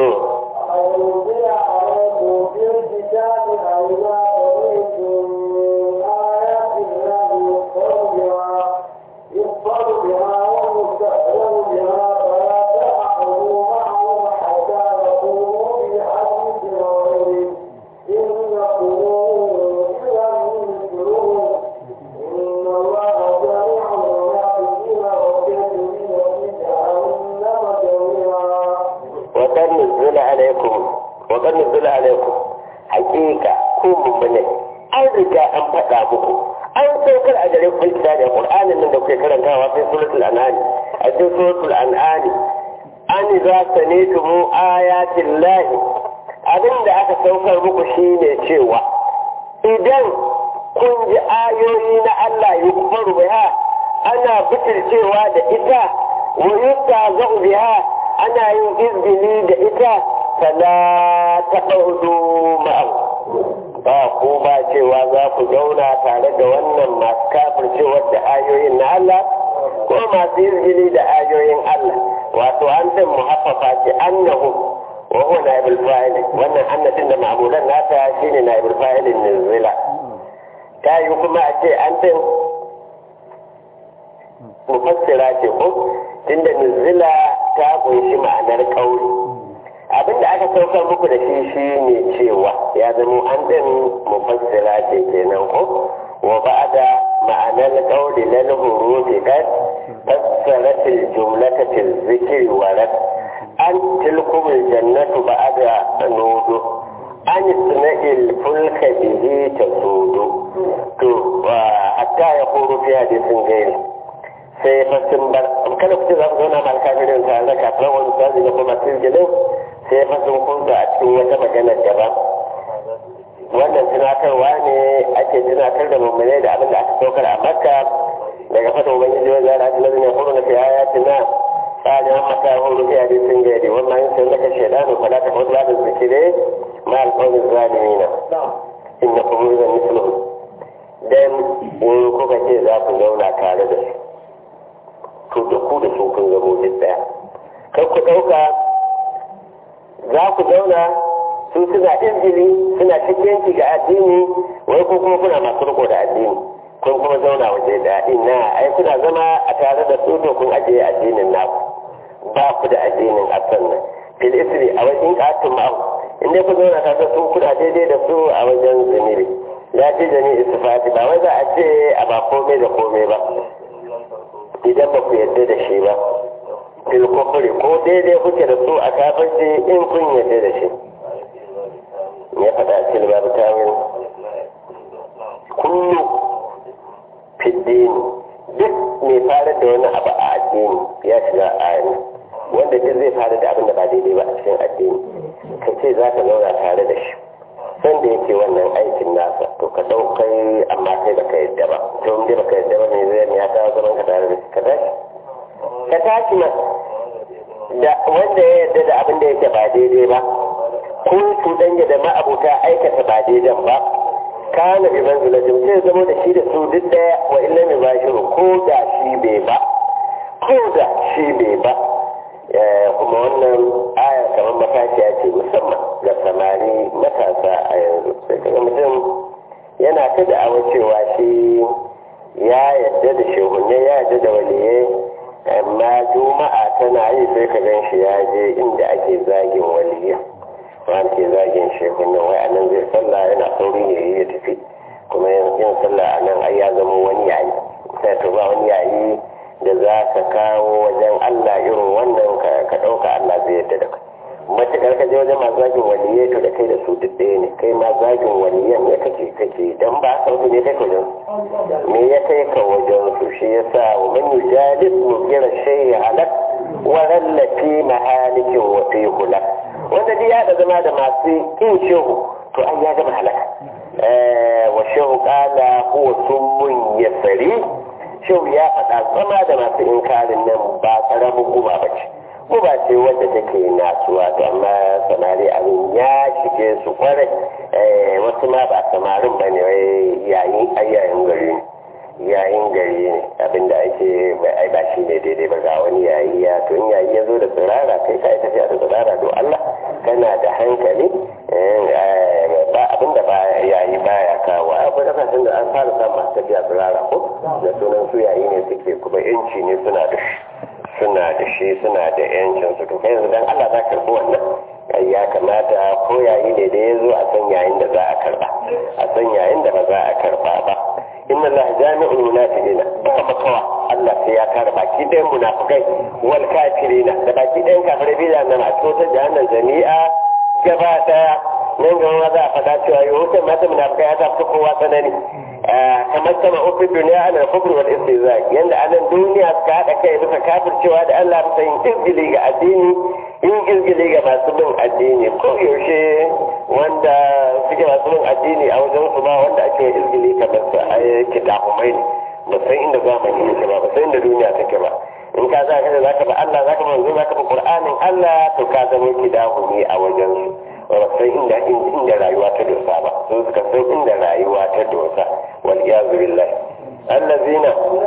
وقد نزل عليكم حقيقة كون من an riga an faɗa muku an saukar a gare ku da da Qur'anin nan da kuke karantawa sai suratul an'am a cikin suratul an'am an za sanitum ayatin lahi abin da aka saukar muku shine cewa idan kun ji ayoyi na Allah yukfaru biha ana bitircewa da ita wa yustazau biha ana yin izini da ita fala taɓaudu ma'ahu ba ko ba cewa za ku zauna tare da wannan masu kafircewar da ayoyin na Allah ko masu izini da ayoyin Allah wato an din muhaffafa ce annahu wa huwa naibul fa'il wannan annatin da ma'mulan nata shine naibul fa'ilin nuzila ta yi kuma a ce an din mufassira ce ko tunda nuzila ta kunshi ma'anar kauri abinda aka saukar muku da shi shi ne cewa ya zama an ɗin mufassira ce kenan ko wa ba'da ma'anar qawli lal hurufi kad fassarat al jumlata fil zikri wa rad an tilkum al jannatu ba'da nudu an isna'il fulka bihi tasudu to hatta ya kuru fi hadisin gairi sai fasin bar kada ku ce za ku zauna mal kafirin tare da kafiran wani sazi da kuma sirginin sai fasin kunsa a cikin wata maganar daban wannan tunatarwa ne ake tunatar da mummune da abin da aka saukar a makka daga fata ubangiji wa zara ajiyar ne huru na fi ayatin na tsarin mata huru fi hadisin gari wannan yin sai naka shaidanu fala ta kawo da zikire ma alƙawarin zalimina inna kuma zan mislu dan in kuka ce za ku zauna tare da su to da ku da su kun zamo duk daya kar ku ɗauka za ku zauna su suna izgili suna cikinci ga addini wai ko kuma kuna masu riko da addini kun kuma zauna waje da ina ai kuna zama a tare da su to kun ajiye addinin naku ba ku da addinin a sannan fil isri a wajen katun ma'u inda ku zauna ka ga su kuna daidai da su a wajen zunubi ya ce jami'i sifati ba wai za a ce a ba komai da komai ba idan ba ku yarda da shi ba fil kufri ko daidai kuke da su a kafirci in kun yarda da shi ya faɗa a cikin babu tawil kullu fiddini duk mai fara da wani abu a addini ya shiga a ayyana wanda duk zai fara da abin da ba daidai ba a cikin addini ka ce za ka zauna tare da shi san da yake wannan aikin nasa to ka ɗaukai amma kai baka yadda ba to in baka yadda ba mai zai ya kawo zaman ka tare da shi ka tashi ka tashi ma da wanda ya yadda da abin da yake ba daidai ba ko cuɗanya da ma'abuta aikata ba daidan ba kana bi manzilatin sai zama da shi da su duk daya wa illa mai bashiru ko da shi bai ba ko da shi bai ba kuma wannan aya kamar matashiya ce musamman ga samari matasa a yanzu sai kaga mutum yana ta da'awa cewa shi ya yadda da shehunne ya yadda da waliyai amma juma'a tana yi sai ka gan shi ya je inda ake zagin waliyai wani ke zagin shehunne wai a nan zai sallah yana sauri ne ya tafi kuma yin sallah a nan ai ya zama wani yayi sai to ba wani yayi da za ka kawo wajen Allah irin wannan ka ɗauka Allah zai yadda da kai matuƙar ka je wajen masu zagin waliyai to da kai da su duk ɗaya ne kai ma zagin waliyan ne kake kake dan ba sauki ne kai wajen me ya kai ka wajen su shi yasa wa man yujalis mukira shay halak wa rallafi mahalikin wa fi hulak wanda dai ya da zama da masu kin shehu to an ya gama halaka wa shehu qala huwa summun yasari shehu ya faɗa zama da masu inkarin nan ba ƙaramin guba ba ce guba ce wadda take nasuwa to amma samari abin ya shige su kwarai wasu ma ba samarin ba ne yayin ayyayin gari ne yayin gari ne abinda ake ai ba shi ne daidai ba ga wani yayi ya to in yayi ya zo da tsirara kai ka tafiya da tsirara to Allah kana da hankali ba abinda ba yayi baya kawo akwai kasashen da an fara samun masu tafiya tsirara ko da sunan su yayi ne suke kuma yanci ne suna da shi suna da shi suna da yancin su to kai yanzu dan Allah za ka karbi wannan ya kamata ko yayi ne da ya zo a san yayin da za a karba a san yayin da ba za a karba ba inna Allah jami'ul munafiqina duka makawa Allah sai ya kare baki ɗayan munafikai wal kafirina da baki ɗayan kafirai bi da nan a cikin jahannan jami'a gaba daya nan gaba za a faɗa cewa yahudan mata munafikai ya tafi kowa tsanani kamar sama ofin duniya ana kufur wal istiza yanda a nan duniya suka haɗa kai bisa kafircewa da Allah bisa yin izgili ga addini yin izgili ga masu bin addini ko yaushe wanda suke masu bin addini a wajen su ba wanda ake izgili kamar su a yake dahumai ne ba san inda zamani yake ba ba san inda duniya take ba in ka za ka da zaka ba Allah zaka ba manzo zaka ba Qur'anin Allah to ka zama kidahumi a wajen su ba san inda inda rayuwa ta dosa ba su suka san inda rayuwa ta dosa wal iyazu billah allazina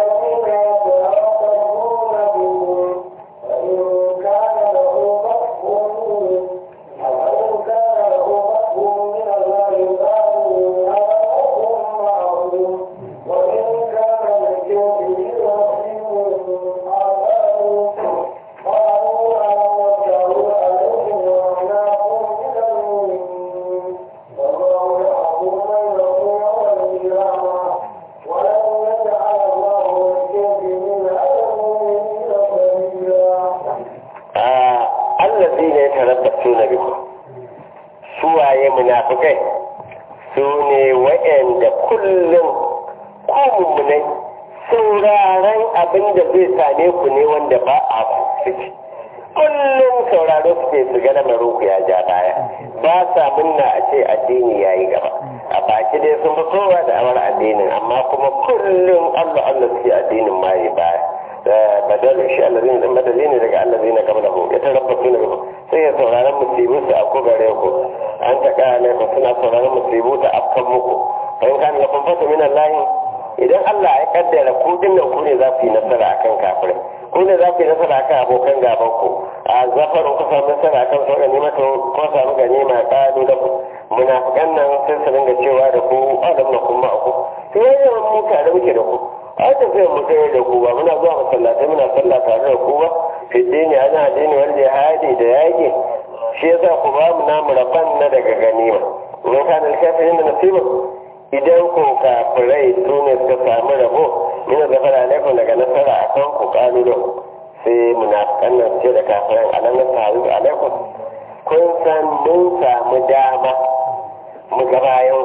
allazina yatarabbasuna bikum suwaye munafikai su ne wa'anda kullum ku mummunai sauraron abin da zai same ku ne wanda ba a ciki kullum sauraro suke su ga lamarin ku ya ja baya ba sa munna a ce addini ya yi gaba a baki dai sun fi kowa da awar addinin amma kuma kullum allah allah suke addinin ma yi baya badal shi allazina dan badali ne daga allazina qablahu ya tarabbasu ne sai ya sauraron musibu su a gare ku an ta kana ku suna sauraron musibu ta afkan muku fa in kana lakum fatu min allah idan Allah ya kaddara ku dinnan ku ne za ku yi nasara akan kafirai ku ne za ku yi nasara akan abokan gaban ku a zafarin ku samu nasara akan su ganima to ko samu ganima kalu da ku munafikan nan sai su dinga cewa da ku adam na kuma ku to yayin mu tare muke da ku a tafiyar mu tare da ku ba muna zuwa masallatai muna sallah tare da ku ba fiddini ana addini wal jihadi da yaki shi yasa ku ba mu namu rabban na daga ganima in kana alkafirin da nasiba idan ko kafirai su ne suka samu rabo min zafara alaikum daga nasara akan ku kalulun sai munafikan nan ce da kafiran alam nasaru alaikum kun san mun samu dama mu ga bayan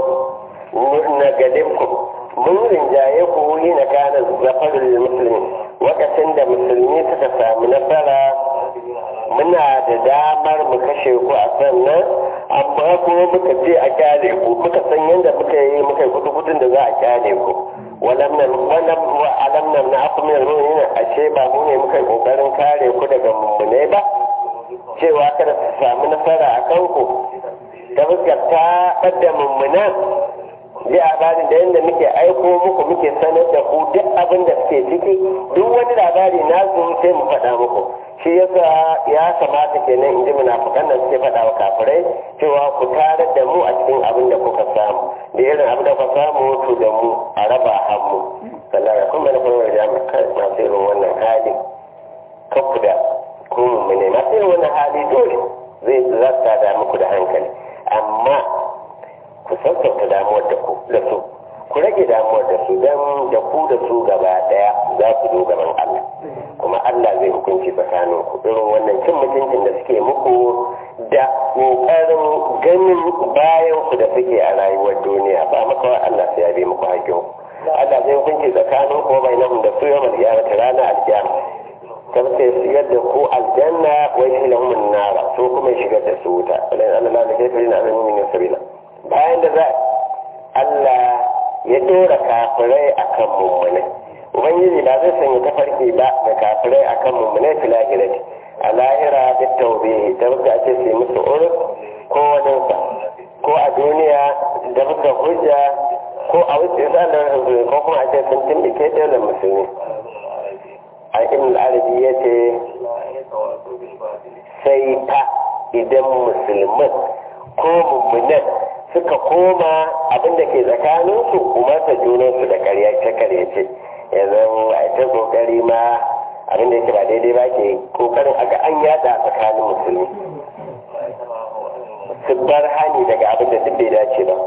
na gadinku mun rinjaye ku wuri na kana zafarul musulmi lokacin da musulmi suka samu nasara muna da damar mu kashe ku a sannan amma kuma muka ce a kyale ku muka san yadda muka yi muka yi kudu kudin da za a kyale ku walam nan wannan wa alam nan na aku min ruhin ashe ba mu ne muka yi kokarin kare ku daga mummune ba cewa kada su samu nasara a kanku ta fuskar ta ɓadda mummunan ji labarin da yadda muke aiko muku muke sanar da ku duk abin da suke ciki duk wani labari na zo sai mu faɗa muku shi yasa ya kamata kenan in ji munafukan nan suke faɗa wa kafirai cewa ku tarar da mu a cikin abin da kuka samu da irin abin da kuka samu to da mu a raba hannu sannan ya kuma na kuma da masu irin wannan hali kakku da ku mu ne masu irin wannan hali dole zai zata da muku da hankali amma ku sassauta damuwar da ku da su ku rage damuwar da su don da ku da su gaba daya za ku zo gaban Allah kuma Allah zai hukunci tsakanin ku irin wannan cin mutuncin da suke muku da kokarin ganin bayan ku da suke a rayuwar duniya ba makawa Allah sai ya bi muku hakkin Allah zai hukunci tsakanin ku bai nan da su yau mal kiyamata ranar alkiyama ta ce shigar da ku aljanna wai shi lahumun nara so kuma shigar da su wuta walayin Allah la kafiri na alamin min sabila bayan da za Allah ya dora kafirai akan mummunai ubangiji ba zai sanya tafarki ba da kafirai akan mummunai fil akhirati a lahira da taube da muka ce sai musu urus ko waninsa ko a duniya da muka hujja ko a wuce tsanar ko kuma a ce sun timbike daular musulmi a ibn arabi ya ce sai ta idan musulman ko mummunan suka koma abin da ke tsakaninsu umarta junansu da karyace karyace yanzu a ta kokari ma abin da yake ba daidai ba ke kokarin aga an yada tsakanin musulmi su bar hani daga abin da duk bai dace ba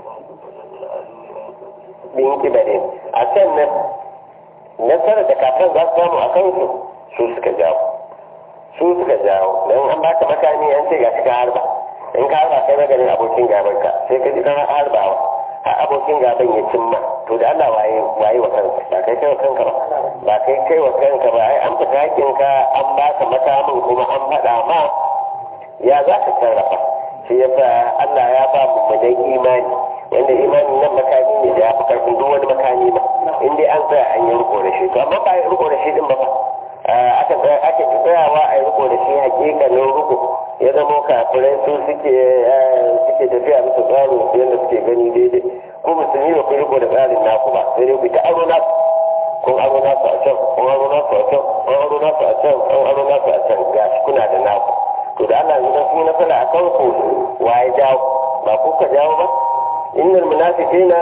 bin kibarin a sannan nasarar da kafin za su samu a kansu su suka jawo su suka jawo don an baka makami an ce ga shi ka harba in ka harba kai maganin abokin gaban ka sai ka ji kana harbawa har abokin gaban ya cimma to da Allah waye waye wa kanka ba kai kai wa kanka ba ba kai kai wa kanka ba ai an fita hakin ka an baka makamin kuma an faɗa ma ya za ka sarrafa shi yasa Allah ya ba mu madan imani wanda imanin nan makami ne da ya fi karfin duk wani makami ba in dai an tsaya an yi riko da shi to amma ba yi riko da shi din ba ba aka tsaya ake tsayawa a yi riko da shi hakikanin riko ya zama kafirai su suke suke tafiya bisa tsarin su yadda suke gani daidai ko musulmi ba ku riko da tsarin naku ba sai dai ku ta aro naku kun aro nasu a can kun aro nasu a can kun aro nasu a can kun aro nasu a can ga shi kuna da naku to da Allah yanzu sun yi nasara a kan ku waye jawo ba ku ka jawo ba innal munafiqina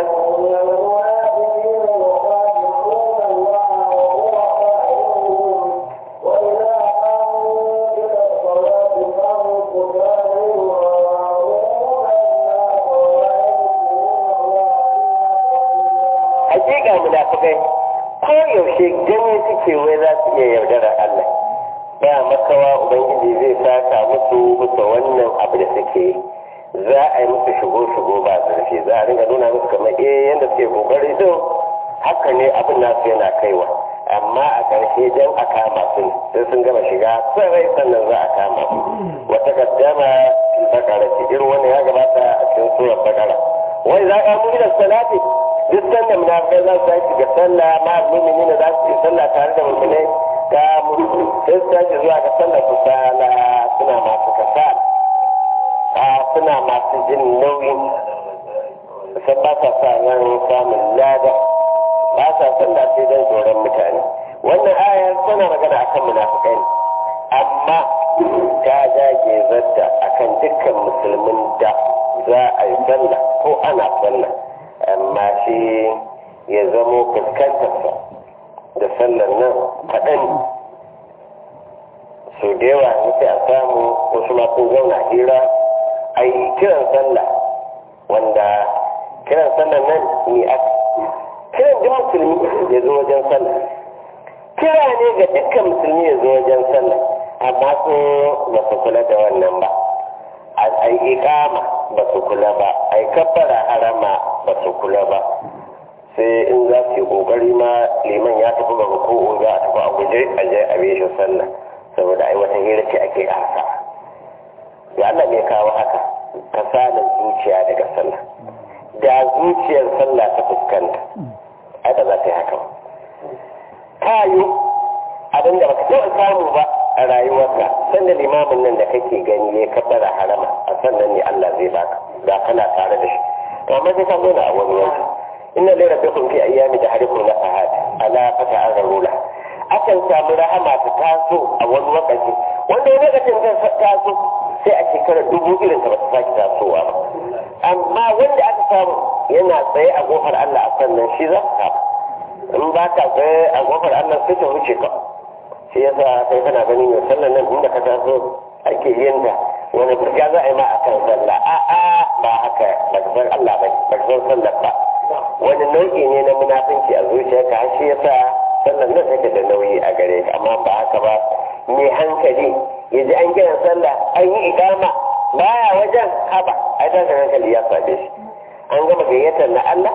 hakika munafikai ko yaushe gani suke wai za su iya yaudarar Allah ba makawa ubangiji zai saka musu bisa wannan abu da suke yi za a yi musu shigo-shigo ba zurfi za a ringa nuna musu kamar eh yadda suke kokari din haka ne abin nasu yana kaiwa amma a ƙarshe don a kama su sai sun gama shiga sarai sannan za a kama su wata gaddama bakara ce irin wani ya gabata a cikin surar bakara wai za ka mu da salati duk sanda munafikai za su tashi ga sallah ma mumini ne za su yi sallah tare da muminai ga mutu sai su tashi zuwa ga sallah su sala suna masu kasala a suna masu jin nauyin sun ba sa sa ran samun lada ba sa sallah sai don tsoron mutane wannan ayar tana magana akan munafikai ne amma ta jage zadda akan dukkan musulmin da za a yi sallah ko ana sallah amma shi ya zamo fuskantarsa da sallar nan kaɗan so da yawa sai a samu wasu ma sun zauna hira a yi kiran sallah wanda kiran sallah nan ni a kiran duk musulmi ya zo wajen sallah kira ne ga dukkan musulmi ya zo wajen sallah amma su ba su kula da wannan ba a yi ikama ba su kula ba a yi kabbara harama ba su kula ba sai in za su yi kokari ma liman ya tafi ga ruku'u za a tafi a guje a je a bishin sallah saboda ai wata hira ce ake arsa ya Allah ne kawo haka kasalin zuciya daga sallah da zuciyar sallah ta fuskanta ai ba za ta yi haka ba ta yi abin da baka taɓa samu ba a rayuwarka sanda limamin nan da kake gani ya kabbara harama a sannan ne Allah zai baka da kana tare da shi to amma sai ka zo na a wani wani inna lai rabbikum fi ayyami da harikum la fahad ala fata azrula akan samu rahama ta taso a wani lokaci wanda wani lokacin ta taso sai a shekarar dubu irin ta ba ta sake tasowa ba amma wanda aka samu yana tsaye a kofar Allah a sannan shi za ka samu in ba ka tsaye a kofar Allah sai ta wuce ka shi yasa sai kana ganin mai sallan nan inda ka taso ake yin da wani burga za a yi ma a kan sallah a a ba haka ba ka san Allah ba ba ka san sallar ba wani nau'i ne na munafinci a zuciyarka har shi yasa sallar nan take da nauyi a gare ka amma ba haka ba mai hankali ya ji an kiran sallah an yi ikama baya wajen haba ai da hankali ya same shi an gama gayyatar na Allah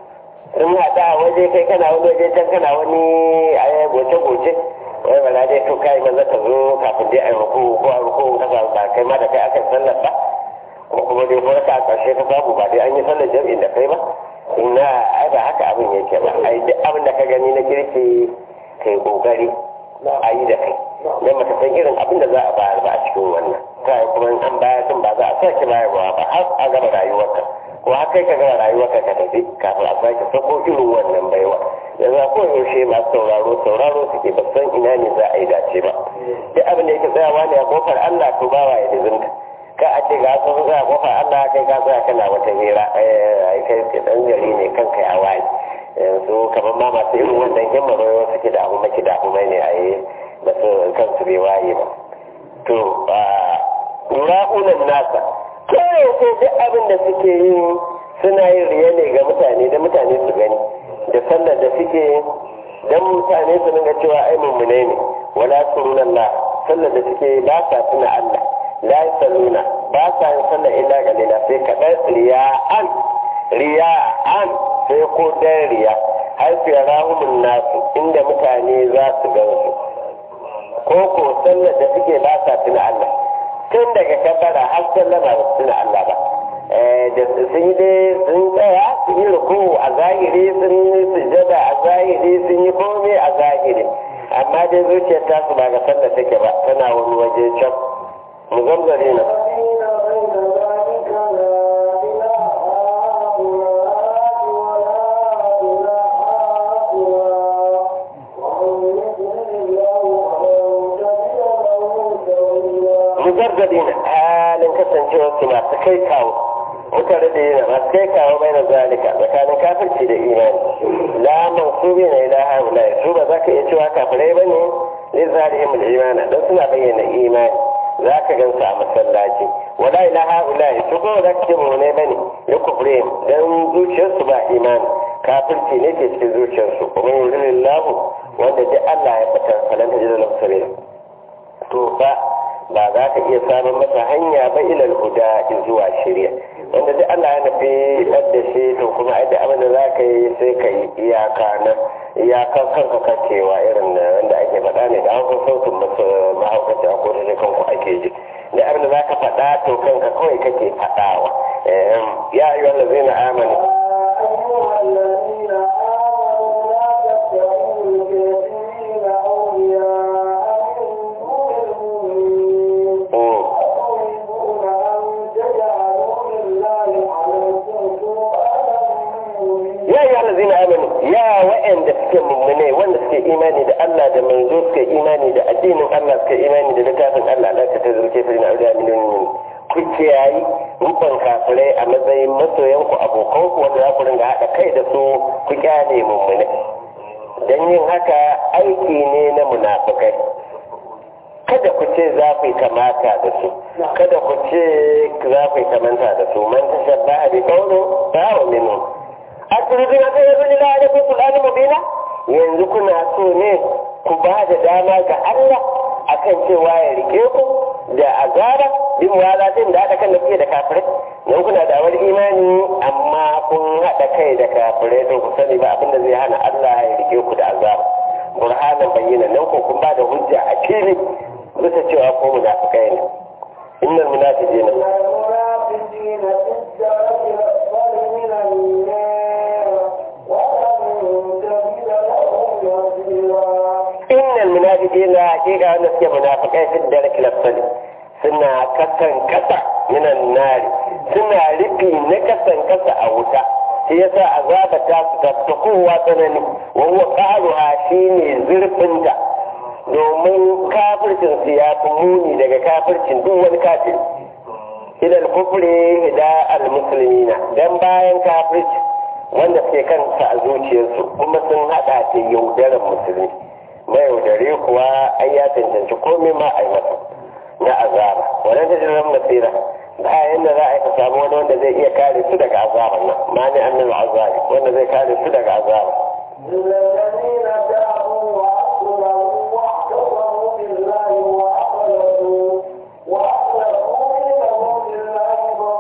in haɗa a waje kai kana wani waje can kana wani a goce-goce wai ba na dai to kai maza ka zo kafin dai a yi ruku ko a ruku ka samu ba kai ma da kai aka sallar ba ko kuma dai ko ka a ƙarshe ka samu ba dai an yi sallar jam'in da kai ba ina ai ba haka abin yake ba ai duk abin da ka gani na kirki kai kokari a yi da kai dan baka san irin abin da za a bayar ba a cikin wannan kai kuma in an bayar din ba za a sake bayarwa ba har a gama rayuwarka ko har kai ka gama rayuwarka ka tafi kafin a sake sako irin wannan baiwa yanzu a kowane yaushe masu sauraro sauraro suke ba san ina ne za a yi dace ba duk abin da yake tsayawa ne a kofar Allah to bawa ya dizinta ka a ce ga sun za a kofar Allah kai ka tsaya kana wata hira ai kai dan gari ne kanka ya waye yanzu kamar ma masu irin wannan himmar wayo suke da abu maki da abu mai ne a yi ba su kansu bai waye ba to ra'unan nasa kawai ko duk abin da suke yi suna yin riya ne ga mutane da mutane su gani da sallar da suke dan mutane su dinga cewa ai mummune ne wala sunanna sallar da suke ba sa tuna Allah la yasalluna ba sa yin sallar illa galila sai kadan riya'an riya'an sai ko dan riya har su yarahumun nasu inda mutane za su gansu ko ko sallar da suke ba sa tuna Allah tun daga kabbara har sallama ba su tuna Allah ba da sun yi dai sun tsaya sun yi ruku a zahiri sun yi sujada a zahiri sun yi komai a zahiri amma dai zuciyar tasu ba ga sallar take ba tana wani waje can mu zamzare na mujarradin halin kasancewa su masu kai kawo mutane da yana masu kai kawo bai na zalika tsakanin kafirci da imani la mansubi na ila haula su ba za ka iya cewa kafirai ba ne ne zarihim imana don suna bayyana imani za ka gan su a masallaci wala ila haula su ko za ka ce mu ne bane ya kufre dan zuciyarsu ba imani kafirci ne ke cikin zuciyarsu kuma yurillahu wanda duk Allah ya fitar falanta jiran lahu to fa ba za ka iya samun masa hanya ba ilal huda zuwa shirya wanda duk Allah ya nufi da shi to kuma ai da abin da za ka yi sai ka yi iyaka na iyakan kanka kakewa irin da wanda ake faɗa ne da hankali sautin masu mahaukaci a kodin da kanku ake ji da abin da za ka faɗa to kanka kawai kake faɗawa ya yi wanda zai na amani ya waɗanda suke mummune wanda suke imani da Allah da manzo suke imani da addinin Allah suke imani da littafin Allah Allah ta tazurke su na auliya miliyoyin ku kiyayi rukun kafirai a matsayin masoyan ku abokan ku wanda za ku ringa haɗa kai da su ku kyale mummune dan yin haka aiki ne na munafikai kada ku ce za ku yi kamata da su kada ku ce za ku yi kamanta da su man tashabbaha bi qawli fa huwa minhum aturiduna an yuzila alaikum sulani mubina yanzu kuna so ne ku ba da dama ga Allah akan cewa ya rike ku da azaba bin walatin da haɗa kan da kuke da kafirai nan kuna da wani imani amma kun haɗa kai da kafirai to ku sani ba abinda zai hana Allah ya rike ku da azaba burhanan bayyana nan ko kun ba da hujja a fili bisa cewa ko munafikai ne innal munafiqina المنافقين في الدرك الأسفل من النار ولن تجد لهم نصيرا innal munafiqina hakika wanda suke munafikai fi dark lafsali suna kasan kasa minan nari suna rufi na kasan kasa a wuta shi yasa azaba ta su ta kowa tsanani wa huwa qaluha shine zurfinta domin kafircin su ya fi muni daga kafircin duk wani kafir ilal kufri da al muslimina dan bayan kafirci wanda suke kansa a zuciyarsu kuma sun hada da yaudarar musulmi mai yaudare kuwa ai ya cancanci komai ma a yi masa na azaba wannan ta jiran nasira bayan da za a yi ka samu wani wanda zai iya kare su daga azaban nan ma ne annal azabi wanda zai kare su daga azaba إلا الذين تابوا وأصلحوا واعتصموا بالله وأخلصوا وأخلصوا دينهم لله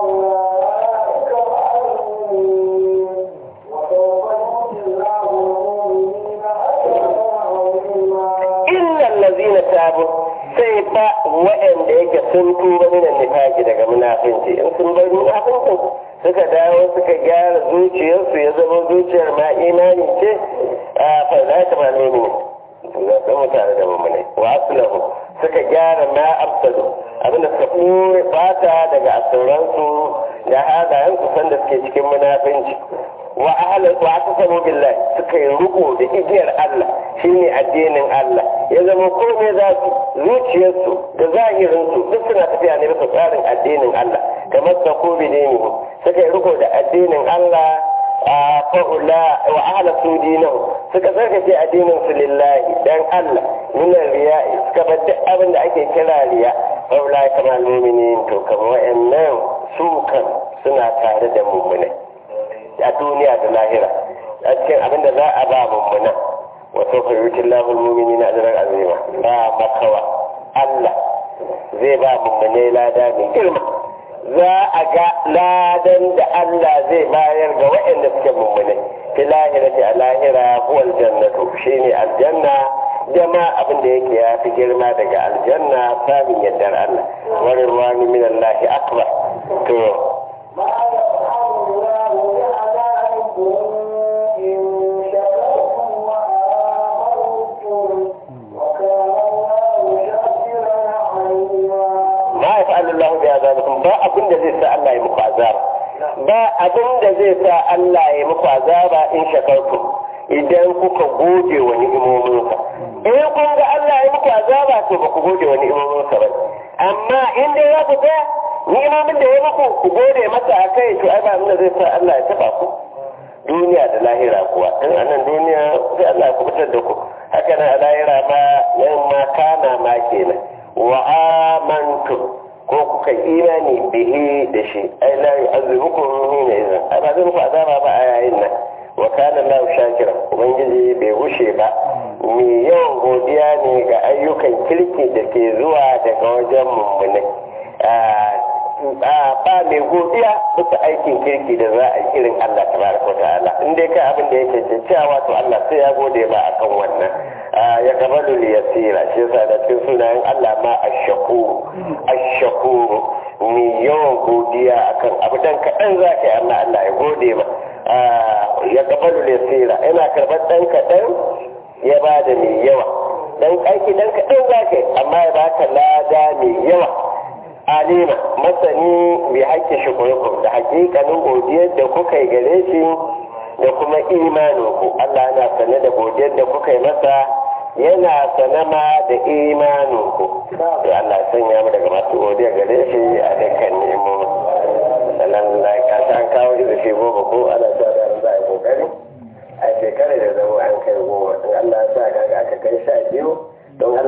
فأولئك مع المؤمنين وسوف يؤتي الله المؤمنين أجرا عظيما illa allazina tabu sai fa waɗanda yake sun tuba minan nifaqi daga munafinci in sun bar munafincin suka dawo suka gyara zuciyarsu ya zama zuciyar ma imani ce a fa za ta ma ne za ta mu tare da mummune wa aslahu suka gyara ma afsadu abinda suka ɓoye fata daga asuransu da halayensu sanda suke cikin munafinci wa ahlan wa atasamu billahi suka yi riko da igiyar Allah shine addinin Allah ya zama komai za su zuciyarsu da zahirinsu duk suna tafiya ne bisa tsarin addinin Allah kamar ta ko bidini suka yi riko da addinin Allah a fa'ula wa ahla su dinahu suka sarkace addinin su lillahi dan Allah minan riya'i suka bar duk abin da ake kira riya fa'ula kamar mu'minin to kamar wa'annan su kan suna tare da mu'minai a duniya da lahira a cikin abin da za a ba mummuna wato fayyucin lahul mumini na ajirar azima ba makawa Allah zai ba mummunai lada mai girma za a ga ladan da Allah zai bayar ga waɗanda suke mummunai fi lahira ce a lahira huwal jannatu shine aljanna da ma abin da yake ya fi girma daga aljanna samun yardar Allah wani ruwa min Allah akbar to ما يفعل الله بعذابكم إن شكرتم وآمنتم وكان الله شاكرا عليما ma ya fa'alu Allah bi azabikum ba abin da zai sa Allah ya muku azaba ba abin da zai sa Allah ya muku azaba in shakartu idan kuka gode wa ni'imominsa in kun ga Allah ya muku azaba to ba ku gode wa ni'imominsa ba amma in dai za ku tsaya ni'imomin da ya muku ku gode masa a kai to ai ba abin da zai sa Allah ya taba ku duniya da lahira kuwa in a nan duniya sai Allah ya kubutar da ku haka nan a lahira ma yan ma kana ma kenan wa amantu ko kuka imani bihi da shi ai la yu'azzibukum hina idan ai ba zai muku azaba ba a yayin nan wa kana Allahu shakira ubangiji bai gushe ba me yawan godiya ne ga ayyukan kirki da ke zuwa daga wajen mummunai ba mai godiya bisa aikin kirki da za a yi irin Allah tabaraka wa ta'ala in dai kai abin da yake cewa to Allah sai ya gode ba akan wannan ya gabalu li yasira shi yasa da cikin sunayen Allah ma ash-shakur ash-shakur mai yawan godiya akan abu dan kaɗan za ka yi amma Allah ya gode ma ya gabalu li yasira yana karɓar dan kaɗan ya ba da mai yawa dan aiki dan kaɗan za ka yi amma ya baka lada mai yawa alima masani bi haƙƙin shukurukum da hakikanin godiyar da kuka yi gare shi da kuma imanin ku Allah yana sane da godiyar da kuka yi masa yana sane ma da imanin ku to Allah ya sanya mu daga masu godiya gare shi a dukkan nemo sannan da ka san kawo da shi goma ko ana sa da za a yi kokari a shekarar da zama an kai goma in Allah ya sa kaga aka kai sha biyu don Allah